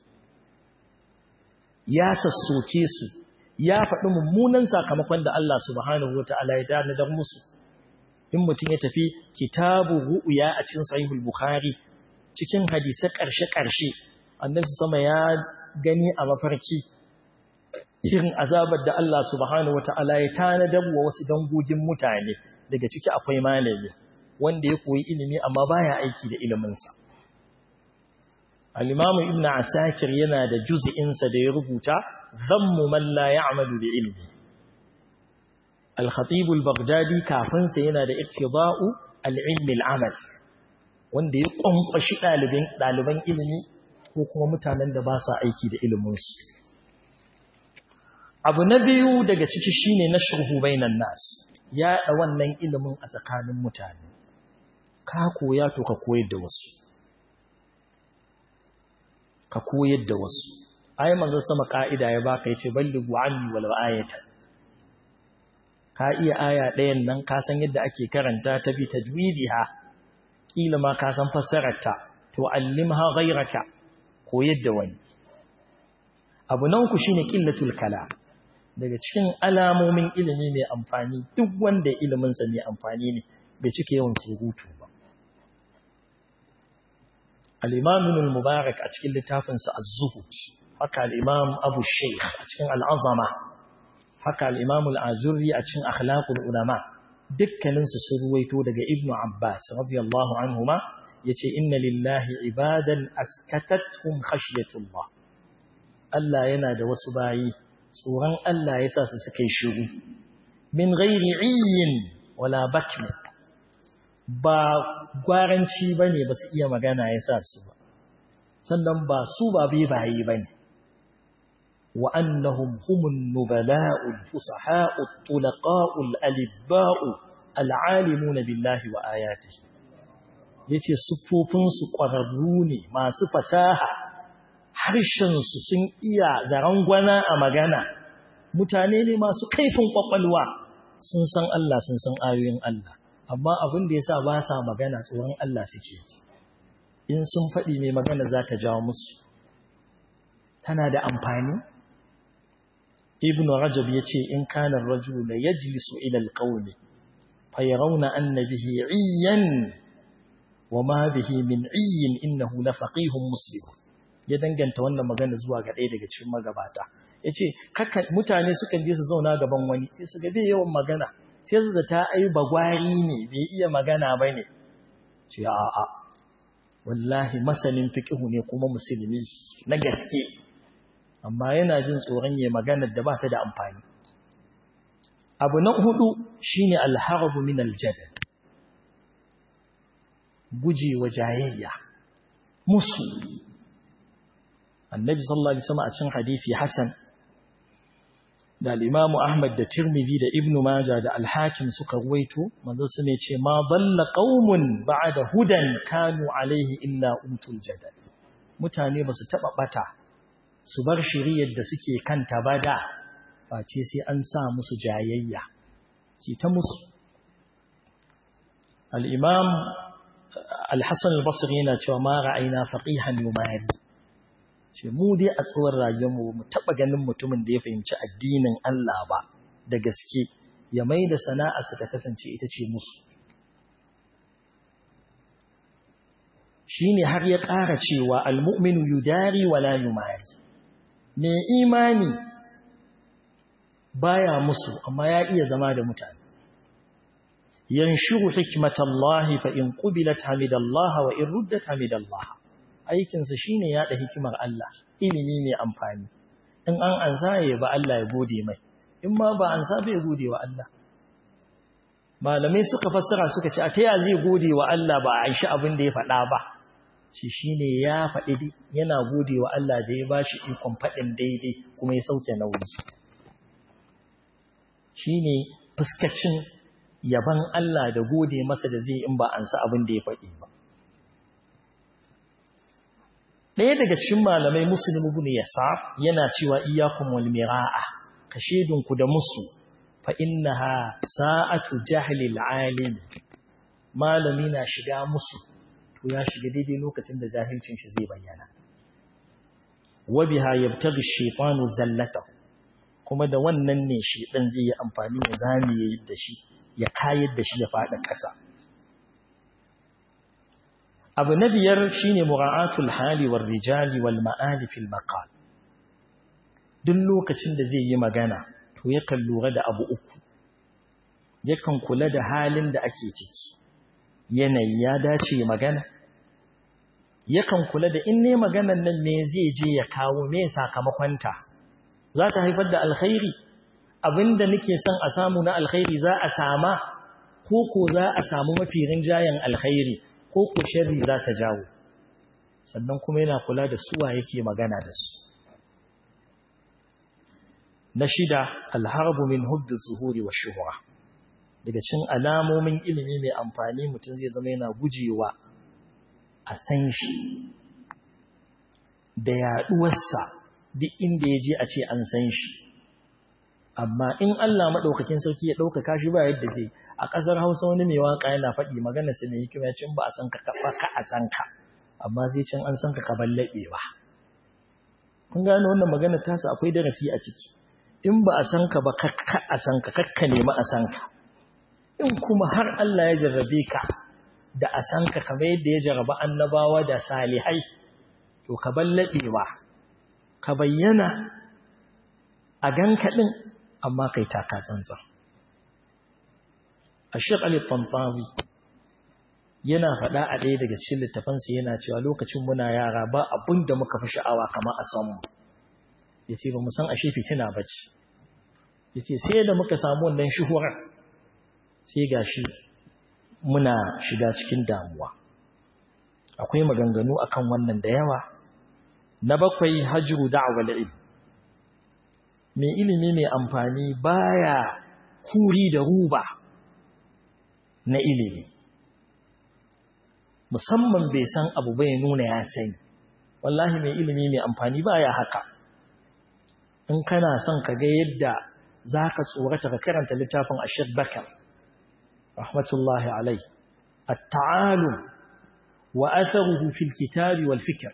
ya sassoke su ya faɗi mummunan sakamakon da Allah subhanahu wata'ala ya tanadar musu in mutum ya tafi kitabu ru'ya a cikin sahihul bukhari cikin hadisi ƙarshe-ƙarshe annabi sama ya gani a mafarki irin azabar da Allah subhanahu wata'ala ya tanadar wa wasu dangogin mutane daga ciki akwai malami wanda ya koyi ilimi amma baya aiki da iliminsa al-imamu ibnu asakir yana da juz'insa da ya rubuta zammu man la ya'malu bi ilmi al-khatib al-baghdadi kafin sa yana da ittiba'u al-ilmi al-amal wanda ya kwankwashi daliban daliban ilimi ko kuma mutanen da ba sa aiki da ilimin su abu na biyu daga ciki shine nashruhu bainan nas ya da wannan ilimin a tsakanin mutane ka koya to ka koyar da wasu ka koyar da wasu ai manzon sama ka'ida ya baka yace ballighu anni wal ayata ka iya aya ɗayan nan ka san yadda ake karanta ta bi tajwidiha kila ma ka san fassarar ta to allimha ghayraka koyar da wani abu nan ku shine qillatul kalam daga cikin alamomin ilimi mai amfani duk wanda ilimin sa mai amfani ne bai cike yawan surutu ba al-imam al-mubarak a cikin littafinsa az-zuhud haka al'imam abu sheikh a cikin al'azama haka al'imam al'azurri a cikin akhlaqul ulama dukkaninsu sun ruwaito daga ibnu abbas radiyallahu anhuma ya ce inna lillahi ibadan askatattun khashyatullah Allah yana da wasu bayi tsoron Allah ya sa su suka yi shiru min ghairi iyin wala bakmi ba gwaranci ba ne ba su iya magana ya sa su ba sannan ba su ba bai bayi ba ne وأنهم هم النبلاء الفصحاء الطلقاء الألباء العالمون بالله وآياته yace siffofinsu ƙwararru ne masu fasaha harshensu sun iya zarangwana a magana mutane ne masu kaifin ƙwaƙwalwa sun san Allah sun san ayoyin Allah amma abin da yasa ba sa magana tsoron Allah suke in sun faɗi mai magana za ta jawo musu tana da amfani ibn rajab yace in kana ar-rajulu la yajlisu ila al-qawli fayarawna anna bihi 'iyyan wama bihi min 'iyyin innahu la faqihun muslim ya danganta wannan magana zuwa ga ɗaya daga cikin magabata yace kaka mutane sukan je su zauna gaban wani sai su ga bai yawan magana sai su zata ai bagwari ne bai iya magana bane ce a'a wallahi masanin fiqhu ne kuma musulmi na gaske amma yana jin tsoron ya maganar da ba ta da amfani abu na hudu shine alharabu min aljadal guje wa jayayya musu annabi sallallahu alaihi wasallam a cikin hadisi hasan da al-imam ahmad da tirmidhi da ibnu majah da al-hakim suka ruwaito manzo su ne ce ma dalla qaumun ba'da hudan kanu alaihi illa utul jadal mutane ba su taba bata su bar shiriyar da suke kanta ba da face sai an sa musu jayayya ci ta musu al'imam al-hassan al-basri yana cewa ma ra'ayina faqihan yumari ce mu dai a tsawon rayuwarmu mu taɓa ganin mutumin da ya fahimci addinin Allah ba da gaske ya mai da sana'arsa ta kasance ita ce musu shi ne har ya ƙara cewa almu'minu yudari wala yumari mai imani baya musu amma ya iya zama da mutane yanshuru hikmatallahi fa in qubilat hamidallahi wa in ruddat hamidallahi aikinsa shine yaɗa hikimar Allah ilimi mai amfani in an ansa ya ba Allah ya gode mai in ma ba ansa bai gode wa Allah malamai suka fassara suka ce a ta ya zai gode wa Allah ba a aishi abin da ya faɗa ba shi shine ya faɗi yana gode wa Allah da ya bashi ikon faɗin daidai kuma ya sauke nauyi shine fuskacin yaban Allah da gode masa da zai in ba ansa abin da ya faɗi ba ɗaya daga cikin malamai muslim ibn yasar yana cewa iyyakum wal mira'a kashedunku da musu fa innaha sa'atu jahli alim malami na shiga musu to ya shiga daidai lokacin da jahilcin shi zai bayyana wa biha yabtaghi ash-shaytanu zallatahu kuma da wannan ne shi dan zai yi amfani da zamiye da shi ya kayar da shi ya fada ƙasa abu na biyar shine mura'atul hali war rijali wal ma'ali fil maqal duk lokacin da zai yi magana to yakan lura da abu uku yakan kula da halin da ake ciki yanayi ya dace magana yakan kula da in ne maganan nan ne zai je ya kawo me sakamakonta za ta haifar da alkhairi abinda nake son a samu na alkhairi za a sama ko ko za a samu mafi rinjayen alkhairi ko ko sharri za ta jawo sannan kuma yana kula da suwa yake magana da su na shida alharbu min hubbi zuhuri wa shuhura daga cin alamomin ilimi mai amfani mutum zai zama yana gujewa a san shi da yaduwarsa duk inda ya je a ce an san shi amma in Allah maɗaukakin sarki ya ɗaukaka shi ba yadda zai a ƙasar hausa wani mai waƙa yana faɗi magana sai mai hikima cin ba a san ka ba ka a san ka amma sai can an san ka ka ballaɓe ba kun gano wannan magana tasa akwai darasi a ciki in ba a san ka ba ka a san ka kakka nemi a san ka in kuma har Allah ya jarrabe ka da a san ka kamar yadda ya jarraba annabawa da salihai to ka ballaɓe ba ka bayyana a ganka ɗin amma kai taka tsantsan a shi tantawi yana faɗa a ɗaya daga cikin littafansa yana cewa lokacin muna yara ba abin da muka fi sha'awa kama a sanmu ya ce ba mu san ashe fitina ba ce ya ce sai da muka samu wannan shuhurar sai ga shi muna shiga cikin damuwa akwai maganganu akan wannan da yawa na bakwai hajjuru da'awar ilmi mai ilimi mai amfani baya kuri da ruba na ilimi musamman bai san abu bai nuna ya sani wallahi mai ilimi mai amfani baya haka in kana son ka ga yadda za ka tsorata ka karanta littafin ashir bakar rahmatullahi alai at-ta'alum wa atharuhu fil kitabi wal fikr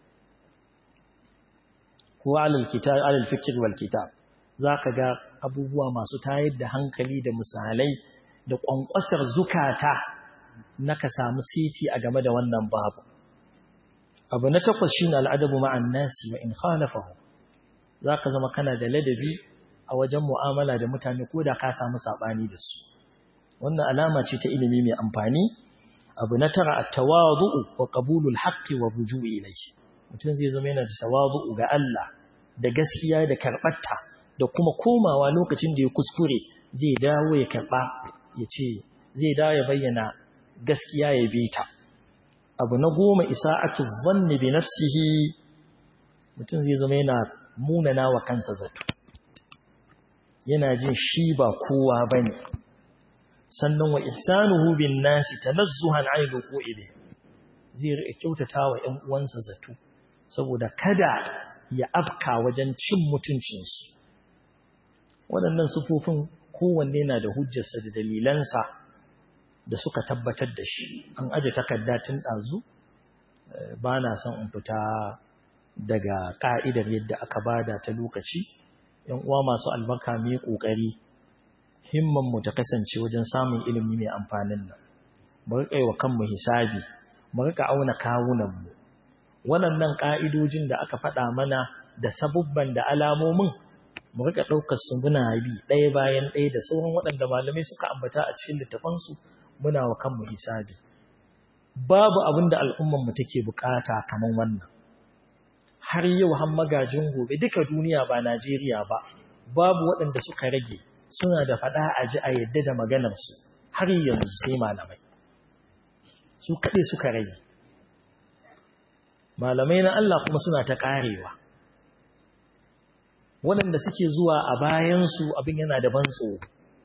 ko alal kitab alal fikr wal kitab zaka ga abubuwa masu tayar da hankali da misalai da kwankwasar zukata naka samu siti a game da wannan babu abu na takwas shine al'adabu ma'an nasi wa in khalafahu zaka zama kana da ladabi a wajen mu'amala da mutane ko da ka samu sabani da su wannan alama ce ta ilimi mai amfani abu na tara at-tawadu'u wa qabulul haqqi wa ruju'i ilayhi mutum zai zama yana da tawadu'u ga Allah da gaskiya da karɓarta da kuma komawa lokacin da ya kuskure zai dawo ya karɓa ya ce zai dawo ya bayyana gaskiya ya bi ta abu na goma isa'atu zanni bi nafsihi mutum zai zama yana munana wa kansa zato yana jin shi ba kowa bane sannan wa ihsanuhu bin nasi tanazzuhan 'an al-wuqu'i zai riƙa kyautata wa ƴan uwansa zato saboda kada ya afka wajen cin mutuncinsu waɗannan sufofin kowanne na da hujjarsa da dalilansa da suka tabbatar da shi an aje takarda tun ɗazu ba na son in fita daga ƙa'idar yadda aka bada ta lokaci ‘yan uwa masu albarka mai ƙoƙari himmanmu ta kasance wajen samun ilimi mai amfanin nan mu riƙa wa kanmu hisabi mu riƙa auna kawunanmu waɗannan ƙa'idojin da aka faɗa mana da sabubban da alamomin mu riƙa ɗaukar su muna bi ɗaya bayan ɗaya da sauran waɗanda malamai suka ambata a cikin littafansu muna wa kanmu hisabi babu abin da al'ummanmu take bukata kamar wannan har yau har magajin gobe duka duniya ba Najeriya ba babu waɗanda suka rage suna da faɗa a ji a yadda da maganarsu har yanzu sai malamai su kaɗai suka rage malamai na Allah kuma suna ta ƙarewa waɗanda suke zuwa a bayansu abin yana da ban tsoro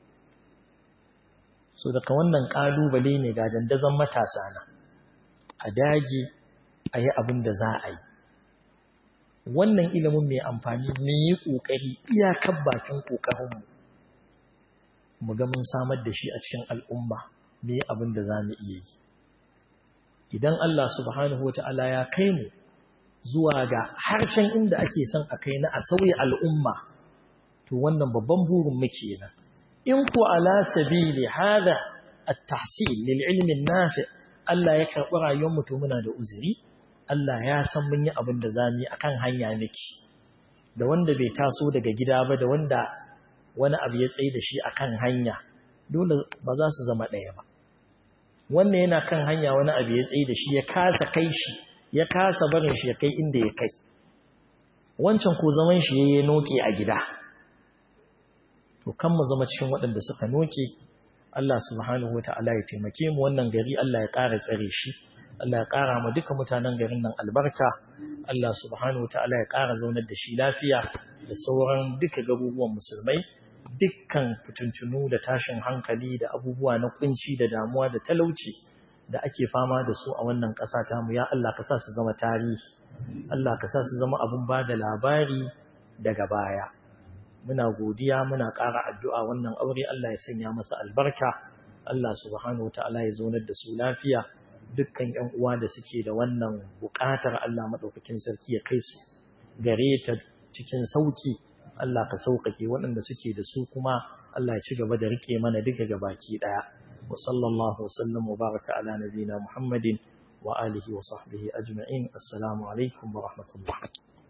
so daga wannan ƙalubale ne ga dandazon matasa na a dage a yi abin da za a yi wannan ilimin mai amfani ne yi ƙoƙari iyakar bakin ƙoƙarinmu mu ga mun samar da shi a cikin al'umma ne abin da za mu iya yi idan Allah subhanahu wata'ala ya kai mu zuwa ga harshen inda ake son a kai na a sauya al'umma to wannan babban burin muke nan in ku ala sabili hada at-tahsil lil ilmi nafi Allah ya karɓi rayuwar mu to muna da uzuri Allah ya san mun yi abin da zamu yi akan hanya nake da wanda bai taso daga gida ba da wanda wani abu ya tsaye da shi akan hanya dole ba za su zama ɗaya ba wannan yana kan hanya wani abu ya tsaye da shi ya kasa kai shi ya kasa barin shi ya kai inda ya kai wancan ko zaman shi ya noke a gida to kan mu zama cikin waɗanda suka noke Allah subhanahu wata'ala ya taimake mu wannan gari Allah ya ƙara tsare shi Allah ya ƙara mu duka mutanen garin nan albarka Allah subhanahu wata'ala ya ƙara zaunar da shi lafiya da sauran duka garuruwan musulmai dukkan fitintunu da tashin hankali da abubuwa na kunci da damuwa da talauci da ake fama da su a wannan ƙasa ta mu ya Allah ka sa su zama tarihi Allah ka sa su zama abun ba da labari daga baya muna godiya muna ƙara addu'a wannan aure Allah ya sanya masa albarka Allah subhanahu wataala ya zaunar da su lafiya dukkan ƴan uwa da suke da wannan buƙatar Allah madaukakin sarki ya kai su gare ta cikin sauki Allah ka sauƙaƙe waɗanda suke da su kuma Allah ya ci gaba da rike mana duka gabaki ɗaya wa sallallahu wasallam wa baraka ala nabina Muhammadin wa alihi wa sahbihi ajma'in assalamu alaikum wa rahmatullah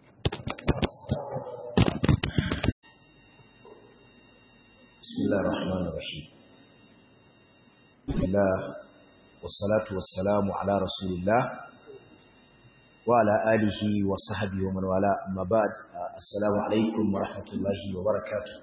بسم الله الرحمن الرحيم الله والصلاة والسلام على رسول الله وعلى آله وصحبه ومن والاه أما بعد السلام عليكم ورحمة الله وبركاته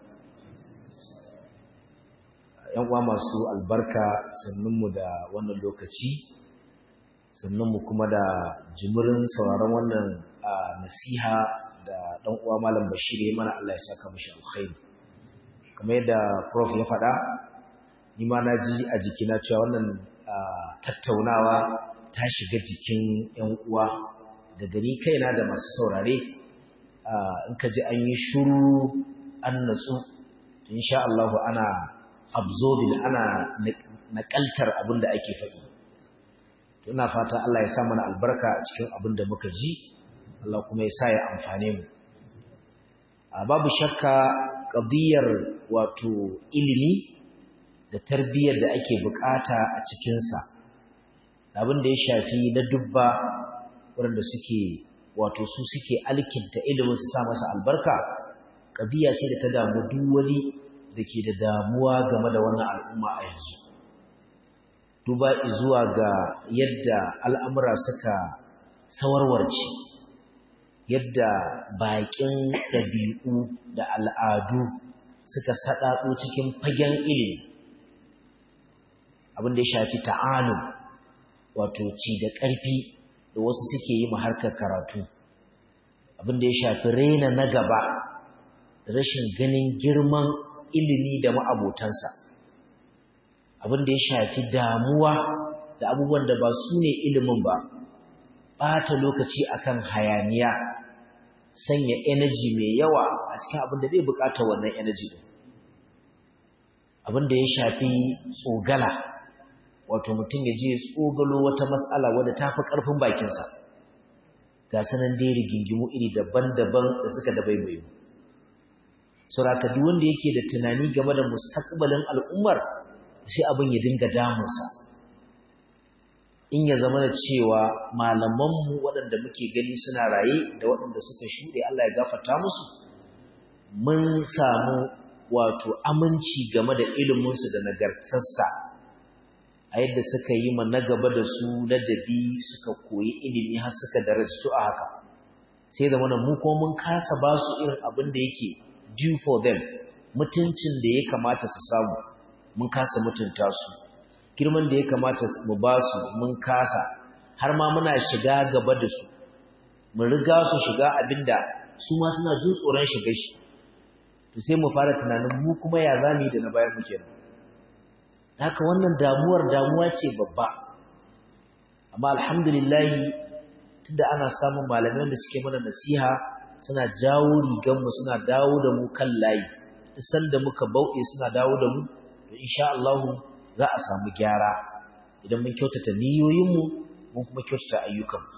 ‘yan uwa masu albarka sannunmu da wannan lokaci sannunmu kuma da jimirin sauraron wannan nasiha da ɗan uwa malam bashir ya mana Allah ya saka mashi alkhairi kamar yadda prof ya faɗa ni ma na ji a jikina cewa wannan tattaunawa ta shiga jikin ‘yan uwa da gani kaina da masu saurare in ka ji an yi shuru an natsu insha Allah ana absorbing ana nakaltar abin da ake faɗi ina fata Allah ya sa mana albarka a cikin abin da muka ji Allah kuma ya sa ya amfane mu babu shakka ƙadiyar wato ilimi da tarbiyyar da ake bukata a cikinsa abin da ya shafi na dubba waɗanda suke wato su suke alkinta ilimin su sa masa albarka ƙadiyya ce da ta damu duk wani da ke da damuwa game da wannan al'umma a yanzu duba zuwa ga yadda al'amura suka sawarwarce yadda baƙin ɗabi'u da al'adu suka saɗaɗo cikin fagen ilimi abin da ya shafi ta'alu wato ci da ƙarfi da wasu suke yi harkar karatu abin da ya shafi raina na gaba da rashin ganin girman ilimi da ma'abotansa abin da ya shafi damuwa da abubuwan da ba su ne ilimin ba ɓata lokaci akan hayaniya sanya energy mai yawa a cikin abin da bai bukata wannan energy din abin da ya shafi tsogala wato mutum ya je tsogalo wata matsala wadda ta fi ƙarfin bakinsa ga sanan dai rigingimu iri daban-daban da suka dabaibaye mu saboda duk wanda yake da tunani game da mustaqbalin al'ummar sai abin ya dinga damunsa in ya zama da cewa malamanmu waɗanda muke gani suna raye da waɗanda suka shuɗe Allah ya gafarta musu mun samu wato aminci game da iliminsu da nagartarsa a yadda suka yi ma na gaba da su ladabi suka koyi ilimi har suka darasu a haka sai da mana mu kuma mun kasa ba su irin abin da yake due for them mutuncin da ya kamata su samu mun kasa mutunta su girman da ya kamata mu ba su mun kasa har ma muna shiga gaba da su mun riga su shiga abinda su ma suna jin tsoron shiga shi to sai mu fara tunanin mu kuma ya zami da na bayan mu kenan haka wannan damuwar damuwa ce babba amma alhamdulillah tunda ana samun malamai da suke mana nasiha suna jawo riganmu suna dawo da mu kan layi sanda muka bauɗe suna dawo da mu to insha Allah za a samu gyara idan mun kyautata niyoyinmu mun kuma kyautata ayyukanmu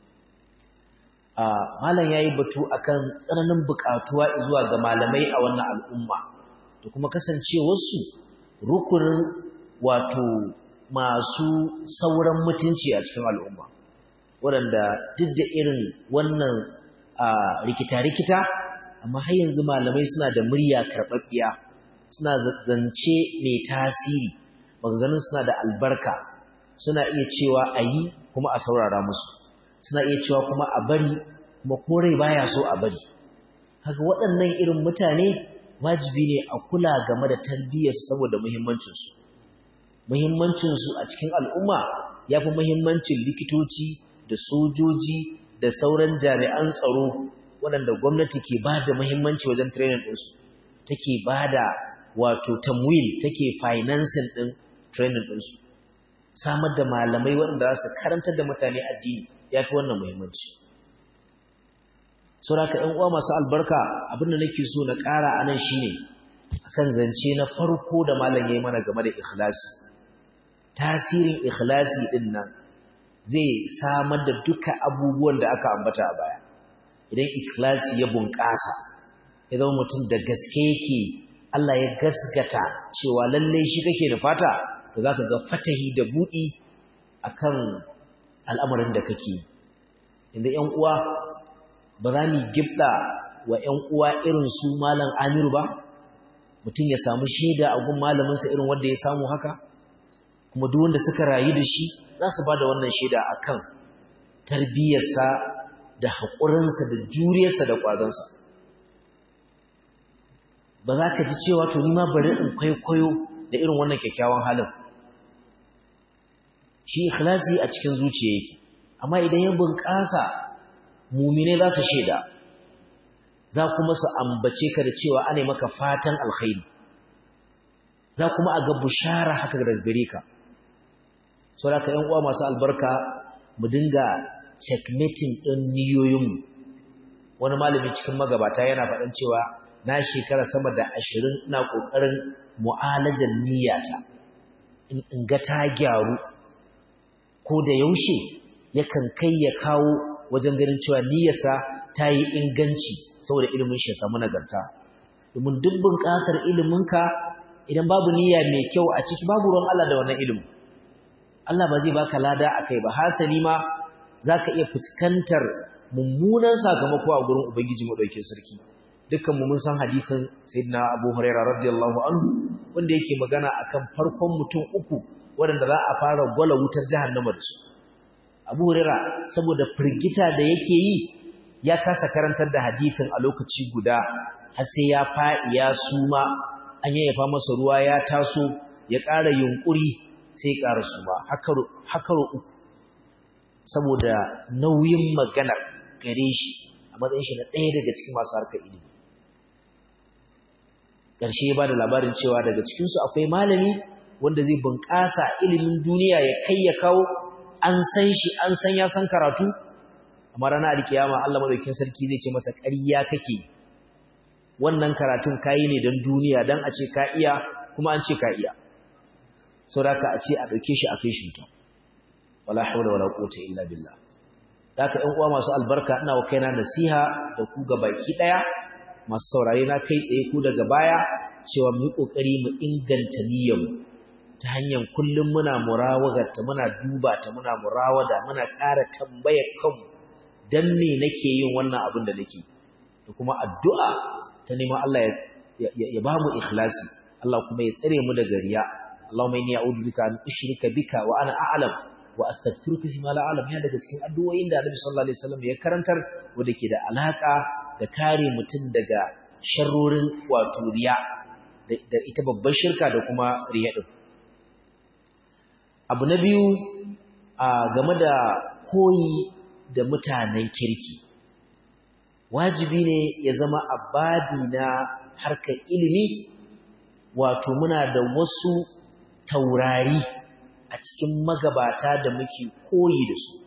a malam yayi batu akan tsananin buƙatuwa zuwa ga malamai a wannan al'umma da kuma kasancewarsu rukunin wato masu sauran mutunci a cikin al'umma waɗanda duk da irin wannan rikita-rikita amma har yanzu malamai suna da murya karɓaɓɓiya suna zance mai tasiri maganganun suna da albarka suna iya cewa a yi kuma a saurara musu suna iya cewa kuma a bari kuma korai baya so a bari kaga waɗannan irin mutane wajibi ne a kula game da tarbiyyarsu saboda muhimmancinsu muhimmancinsu a cikin al'umma ya fi muhimmancin likitoci da sojoji da sauran jami'an tsaro waɗanda gwamnati ke ba da muhimmanci wajen training ɗinsu take ba da wato tamwil take financing ɗin training ɗinsu samar da malamai waɗanda za su karantar da mutane addini ya fi wannan muhimmanci sauraka ‘yan uwa masu albarka abinda nake so na ƙara a nan shi ne akan zance na farko da malam ya yi mana game da ikhlasi tasirin ikhlasi ɗin nan zai samar da duka abubuwan da aka ambata a baya idan ikhlasi ya bunƙasa ya zama mutum da gaske yake Allah ya gaskata cewa lallai shi kake da fata to zaka ga fatahi da buɗi akan al'amarin da kake inda ƴan uwa ba za mu gibda wa ƴan uwa irin su malam Amiru ba mutum ya samu shaida a gun malamin sa irin wanda ya samu haka kuma duk wanda suka rayu da shi za su bada wannan shaida akan tarbiyarsa da haƙurinsa da juriyarsa da ƙwazonsa ba za ka ji cewa to nima bari in kwaikwayo da irin wannan kyakkyawan halin shi ikhlasi a cikin zuciya yake amma idan ya bunƙasa mumine za su shaida za kuma su ambace ka da cewa ana maka fatan alkhairi za kuma a ga bushara haka daga gare ka saboda ka yan uwa masu albarka mu dinga checkmating ɗin niyoyinmu wani malami cikin magabata yana faɗin cewa na shekara sama da ashirin ina ƙoƙarin mu'alajar niyyata in ga ta gyaru ko da yaushe yakan kai ya kawo wajen ganin cewa niyyarsa ta yi inganci saboda ilimin shi ya samu nagarta domin duk bunƙasar iliminka idan babu niyya mai kyau a ciki babu ruwan Allah da wannan ilimin Allah ba zai baka lada akai ba hasali ma zaka iya fuskantar mummunan sakamako a gurin ubangiji madaukakin sarki dukkan mu mun san hadisin sayyidina Abu Hurairah radiyallahu anhu wanda yake magana akan farkon mutum uku wanda za a fara gwala wutar jahannama da su Abu Hurairah saboda firgita da yake yi ya kasa karantar da hadisin a lokaci guda har sai ya fa'i ya suma an yayyafa masa ruwa ya taso ya ƙara yunkuri sai ya ƙara suma hakaro uku saboda nauyin maganar gare shi a matsayin shi na ɗaya daga cikin masu harkar ilimi ƙarshe ba da labarin cewa daga cikinsu akwai malami wanda zai bunƙasa ilimin duniya ya kai ya kawo an san shi an san ya san karatu amma ranar alkiyama Allah madaukakin sarki zai ce masa ƙarya kake wannan karatun kayi ne don duniya don a ce ka iya kuma an ce ka iya saboda a ce a ɗauke shi a kai shi wuta wala haula wala quwwata illa billah haka ƴan uwa masu albarka ina wa kaina nasiha da ku ga baki daya masu saurare na kai tsaye ku daga baya cewa mu yi kokari mu inganta niyyar ta hanyar kullum muna murawagarta muna duba ta muna murawada muna ƙara tambayar kanmu dan me nake yin wannan abin da nake da kuma addu'a ta neman Allah ya ba mu ikhlasi Allah kuma ya tsare mu daga riya Allahumma inni a'udhu bika an ushrika bika wa ana a'lam wa astaghfiruka fi ma la a'lam ya daga cikin addu'o'in da Annabi sallallahu alaihi wasallam ya karantar wanda ke da alaka da kare mutum daga sharrorin wato riya da ita babbar shirka da kuma riya din abu na biyu a game da koyi da mutanen kirki wajibi ne ya zama abadi na harkar ilimi wato muna da wasu taurari a cikin magabata da muke koyi da su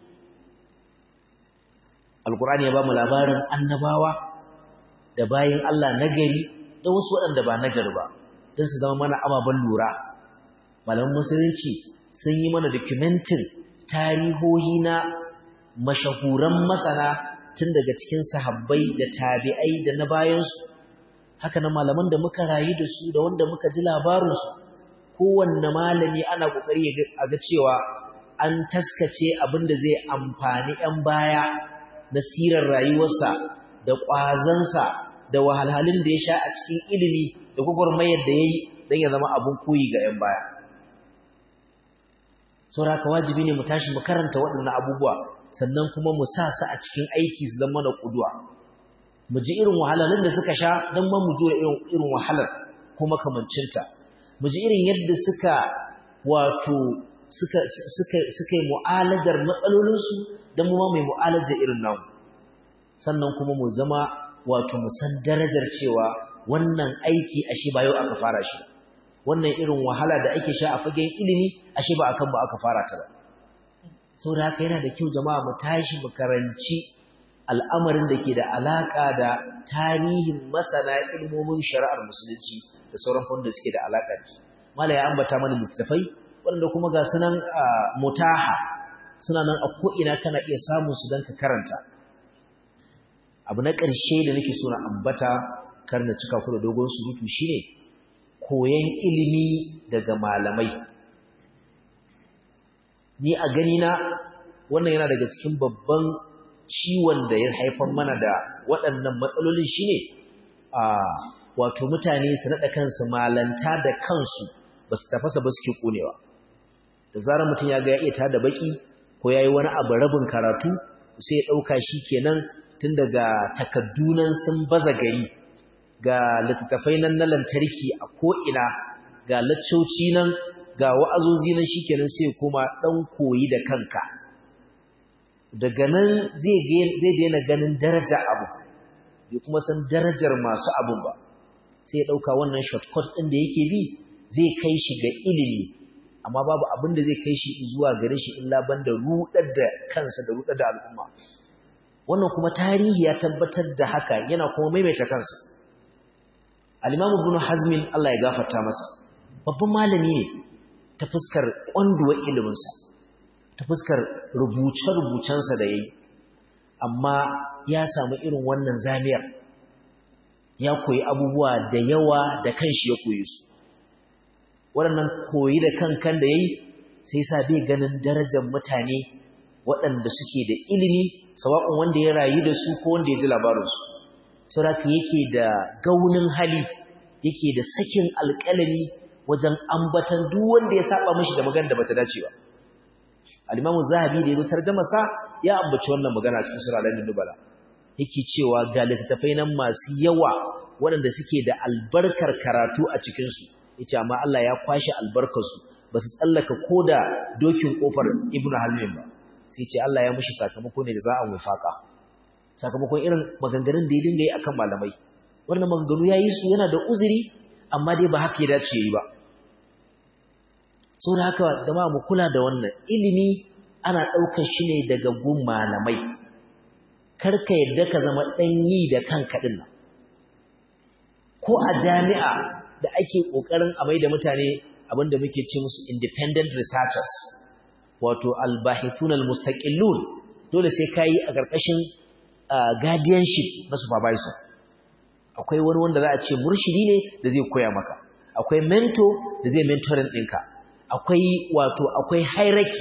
alkurani ya ba mu labarin annabawa da bayin Allah nagari da wasu waɗanda ba nagari ba don su zama mana ababen lura malaman musulunci sun yi mana dokumentin tarihohi na mashahuran masana tun daga cikin sahabbai da tabi'ai da na bayansu haka na malaman da muka rayu da su da wanda muka ji labarinsu kowanne malami ana kokari a ga cewa an taskace abin da zai amfani 'yan baya na sirar rayuwarsa da ƙwazansa da wahalhalun da ya sha a cikin ilimi da gwagwarmayar da ya yi don ya zama abin koyi ga 'yan baya saboda haka wajibi ne mu tashi mu karanta waɗannan abubuwa sannan kuma mu sa su a cikin aiki su zama da kuduwa mu ji irin wahalalun da suka sha don ma mu jura irin wahalar ko makamancinta mu ji irin yadda suka wato suka suka suka yi mu'alajar matsalolinsu don mu ma mai mu'alajar irin namu sannan kuma mu zama wato mu san darajar cewa wannan aiki ashe ba yau aka fara shi wannan irin wahala da ake sha a fagen ilimi ashe ba akan ba aka fara ta ba saboda haka yana da kyau jama'a mu tashi mu karanci al'amarin da ke da alaka da tarihin masana ilmomin shari'ar musulunci da sauran wanda suke da alaka da shi mala ya ambata mana littattafai wanda kuma ga sunan mutaha suna nan a ko'ina kana iya samun su don ka karanta abu na ƙarshe da nake so na ambata kar na cika ku da dogon surutu shine koyon ilimi daga malamai ni a gani na wannan yana daga cikin babban ciwon da ya haifar mana da waɗannan matsalolin shine a wato mutane su naɗa kansu malanta da kansu ba su tafasa ba suke ƙonewa da zarar mutum ya ga ya iya tada baki ko ya yi wani abu rabin karatu sai ya ɗauka shi kenan tun daga takaddunan sun baza gari ga littattafai nan na lantarki a ko'ina ga laccoci nan ga wa'azozi nan shi kenan sai kuma ɗan koyi da kanka daga nan zai daina ganin daraja abu bai kuma san darajar masu abun ba sai ya ɗauka wannan shortcut ɗin da yake bi zai kai shi ga ilimi amma babu abin da zai kai shi zuwa gare shi illa banda rudar da kansa da rudar da al'umma wannan kuma tarihi ya tabbatar da haka yana kuma maimaita kansa al-imam ibn hazm Allah ya gafarta masa babban malami ne ta fuskar kwanduwar iliminsa ta fuskar rubuce-rubucensa da yayi amma ya samu irin wannan zamiyar ya koyi abubuwa da yawa da kanshi ya koyi su waɗannan koyi da kankan da ya yi sai sa bai ganin darajar mutane waɗanda suke da ilimi sawa'un wanda ya rayu da su ko wanda ya ji labarinsu sauraka yake da gaunin hali yake da sakin alƙalami wajen ambatan duk wanda ya saba mishi da magana da bata dace ba al-imamu zahabi da ya zo tarjama sa ya ambaci wannan magana cikin sura al nubala yake cewa ga littattafai nan masu yawa waɗanda suke da albarkar karatu a cikinsu yace amma Allah ya kwashe albarkarsu ba su tsallaka koda dokin kofar Ibn Hazm ba sai ce Allah ya mushi sakamako ne da za a wifaka sakamakon irin maganganun da ya dinga yi akan malamai wannan maganganu ya yi su yana da uzuri amma dai ba haka ya dace yi ba da haka jama'a mu kula da wannan ilimi ana ɗaukar shi ne daga gun malamai kar ka yadda ka zama ɗan yi da kanka ɗin nan ko a jami'a da ake ƙoƙarin a mai da mutane abinda muke ce musu independent researchers wato albahithun almustaqillun dole sai ka yi a ƙarƙashin guardianship na supervisor akwai wani wanda za a ce murshidi ne da zai koya maka akwai mentor da zai mentoring ɗinka akwai wato akwai hierarchy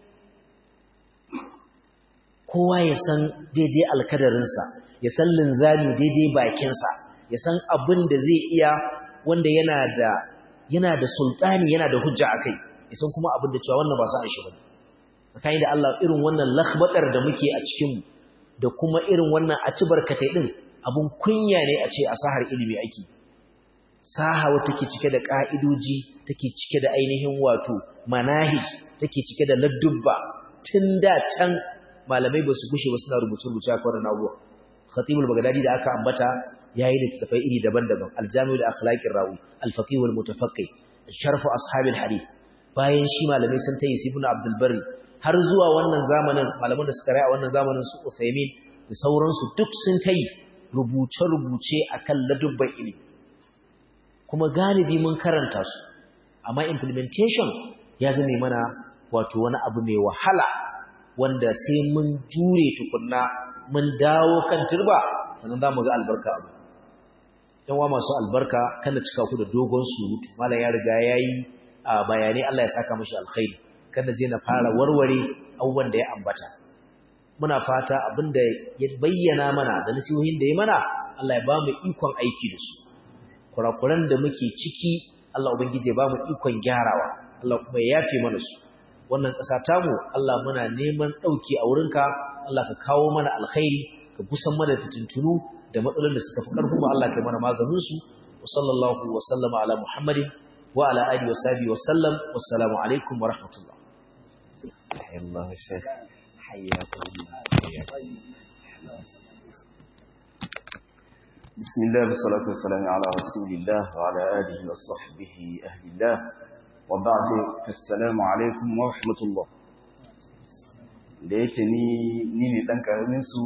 kowa ya san daidai alkadarinsa ya san linzami daidai bakinsa ya san abin da zai iya wanda yana da yana da sultani yana da hujja akai ya san kuma abin da cewa wannan ba sa shi bane tsakani da Allah irin wannan lakhbatar da muke a cikin da kuma irin wannan a ci barkatai din abun kunya ne a ce a sahar ilimi ake saha wata take cike da ka'idoji take cike da ainihin wato manahij take cike da ladubba tun da can malamai ba su gushe ba suna rubuce-rubuce a kwanan abuwa khatibul bagdadi da aka ambata yayi da tafai iri daban-daban aljami'u da akhlaqir rawi alfaqih wal mutafaqqih sharfu ashabil hadith bayan shi malamai sun tayi ibn abdul barri har zuwa wannan zamanin malaman da suka rayu a wannan zamanin su Uthaymin da sauransu duk sun tayi rubuce-rubuce akan ladubban ilimi kuma galibi mun karanta su amma implementation ya zame mana wato wani abu mai wahala wanda sai mun jure tukunna mun dawo kan turba sannan za mu ga albarka abu yanwa masu albarka kada cika ku da dogon surutu malam ya riga ya yi a bayanai Allah ya saka mashi alkhairi kada je na fara warware abubuwan da ya ambata muna fata abin da ya bayyana mana da nasihohin da ya mana Allah ya ba mu ikon aiki da su kurakuran da muke ciki Allah ubangiji ya ba mu ikon gyarawa Allah kuma ya yafe mana su wannan ƙasa tamu Allah muna neman ɗauki a wurinka Allah ka kawo mana alkhairi ka busan mana fitintunu da matsalolin da suka fi ƙarfi mu Allah ka mana maganin su wa sallallahu wa sallama ala Muhammadin wa ala alihi wa sahbihi wa sallam wassalamu alaikum wa rahmatullah Allah Sheikh hayyakum بسم الله والصلاة والسلام على رسول الله وعلى آله وصحبه أهل الله وبعد فالسلام alaikum wa rahmatullah da yake ni ni ne dan karamin su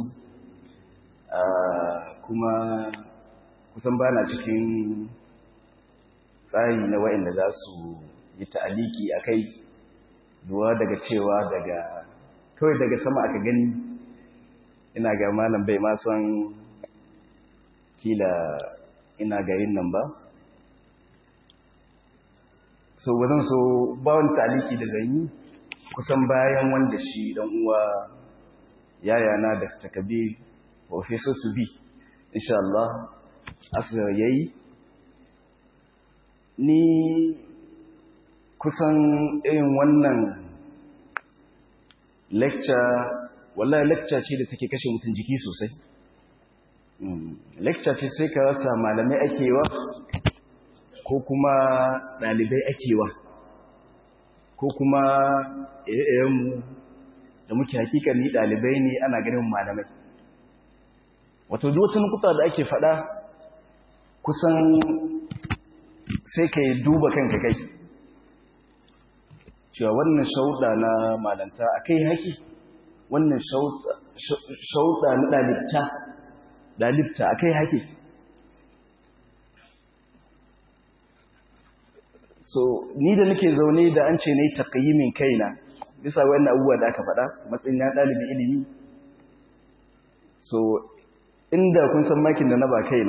kuma kusan bana cikin tsari na wayanda za su yi ta'aliki akai duwa daga cewa daga kawai daga sama aka gani ina ga malam bai ma san kila ina ga yin nan ba so wajen so ba wani taliki da zan yi kusan bayan wanda shi dan uwa yayana da takabi professor to be insha Allah asa yayi ni kusan irin wannan lecture wallahi lecture ce da take kashe mutum jiki sosai lecture ce sai ka rasa malamai akewa ko kuma ɗalibai akewa ko kuma mu da muke hakikani ɗalibai ne ana ganin malamai wato wata nukuta da ake faɗa kusan sai ka yi duba kanka kai cewa wannan shauɗa na malanta a kai haki wannan shauɗa na ɗalibta ɗalibta a kai haki so ni da nake zaune da an ce ne taqyimin kaina bisa wannan abubuwa da aka faɗa matsayin na ɗalibi ilimi so inda kun san makin da na ba kaina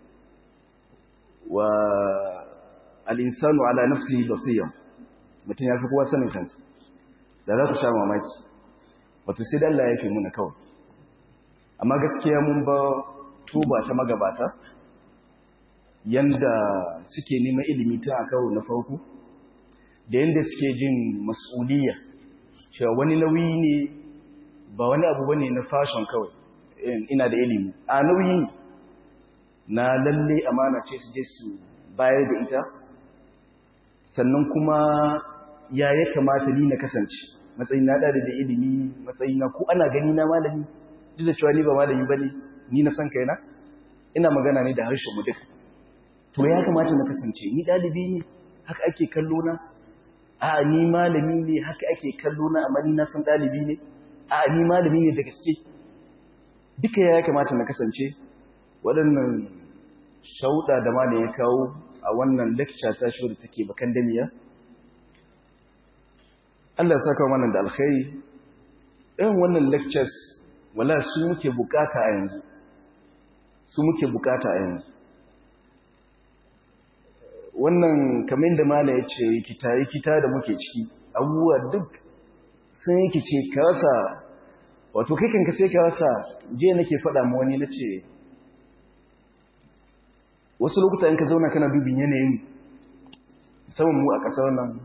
wa al-insanu ala nafsihi basira mutum ya fi kowa sanin kansa da za ku sha mamaki wato sai da Allah ya fi muna kawai amma gaskiya mun ba tuba ta magabata yanda suke neman ilimi ta a karo na farko da yanda suke jin mas'uliyya cewa wani nauyi ne ba wani abu bane na fashion kawai ina da ilimi a nauyi na lalle amana ce su je su bayar da ita sannan kuma ya ya kamata ni na kasance matsayin na da da ilimi matsayin na ko ana gani na malami duk da cewa ni ba malami bane ni na san kaina ina magana ne da harshen mu duka to ya kamata na kasance ni dalibi ne haka ake kallo na a ni malami ne haka ake kallo na amma ni na san dalibi ne a ni malami ne da gaske duka ya kamata na kasance waɗannan shauɗa da malam ya kawo a wannan lecture ta shi da take bakan damiya Allah ya saka mana da alkhairi irin wannan lectures wala su muke bukata a yanzu su muke bukata a yanzu wannan kamar da mala ya ce kita yi kita da muke ciki abubuwa duk sun yi kice ka rasa wato kai ka sai ka rasa je nake faɗa ma wani na ce wasu lokuta in ka zauna kana dubin yanayin musamman mu a ƙasar nan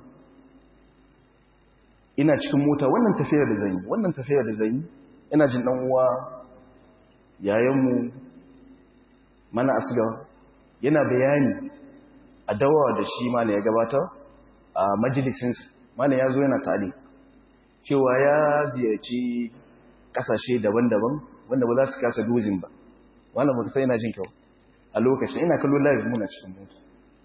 ina cikin mota wannan tafiyar da zan yi wannan tafiyar da zan yi ina jin ɗan uwa yayanmu mana asgar yana bayani a dawa da shi mana ya gabata a majalisinsa mana ya zo yana tare cewa ya ziyarci ƙasashe daban-daban wanda ba za su kasa dozin ba wannan ba sai yana jin kyau a lokacin ina kallo live muna cikin mota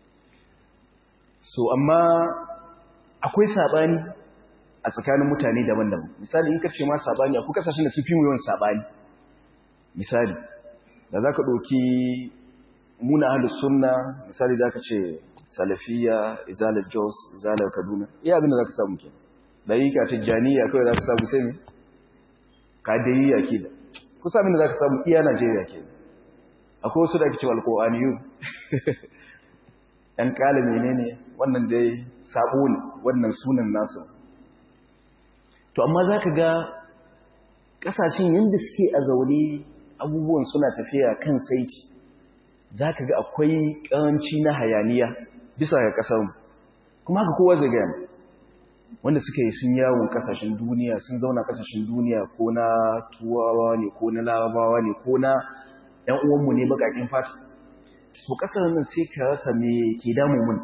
so amma akwai sabani a tsakanin mutane daban-daban misali in kace ma sabani akwai kasashen da su fi yawan sabani misali da zaka doki muna ahlus sunna misali zaka ce salafiya izalat jos izalat kaduna iya abin da zaka samu ke dariqa tijaniya kawai zaka samu sai me kadiriya ke da kusa abin da zaka samu iya Najeriya ke akwai wasu da ake cewa alqur'aniyu ɗan ƙala menene wannan dai sabo ne wannan sunan nasu to amma za ka ga ƙasashen yadda suke a zaune abubuwan suna tafiya kan saiti za ka ga akwai ƙaranci na hayaniya bisa ga ƙasarmu kuma haka kowa zai gaya wanda suka yi sun yawon ƙasashen duniya sun zauna ƙasashen duniya ko na tuwawa ne ko na larabawa ne ko na ‘yan uwanmu ne baƙaƙen fata su kasar nan sai ka rasa me ke damu mun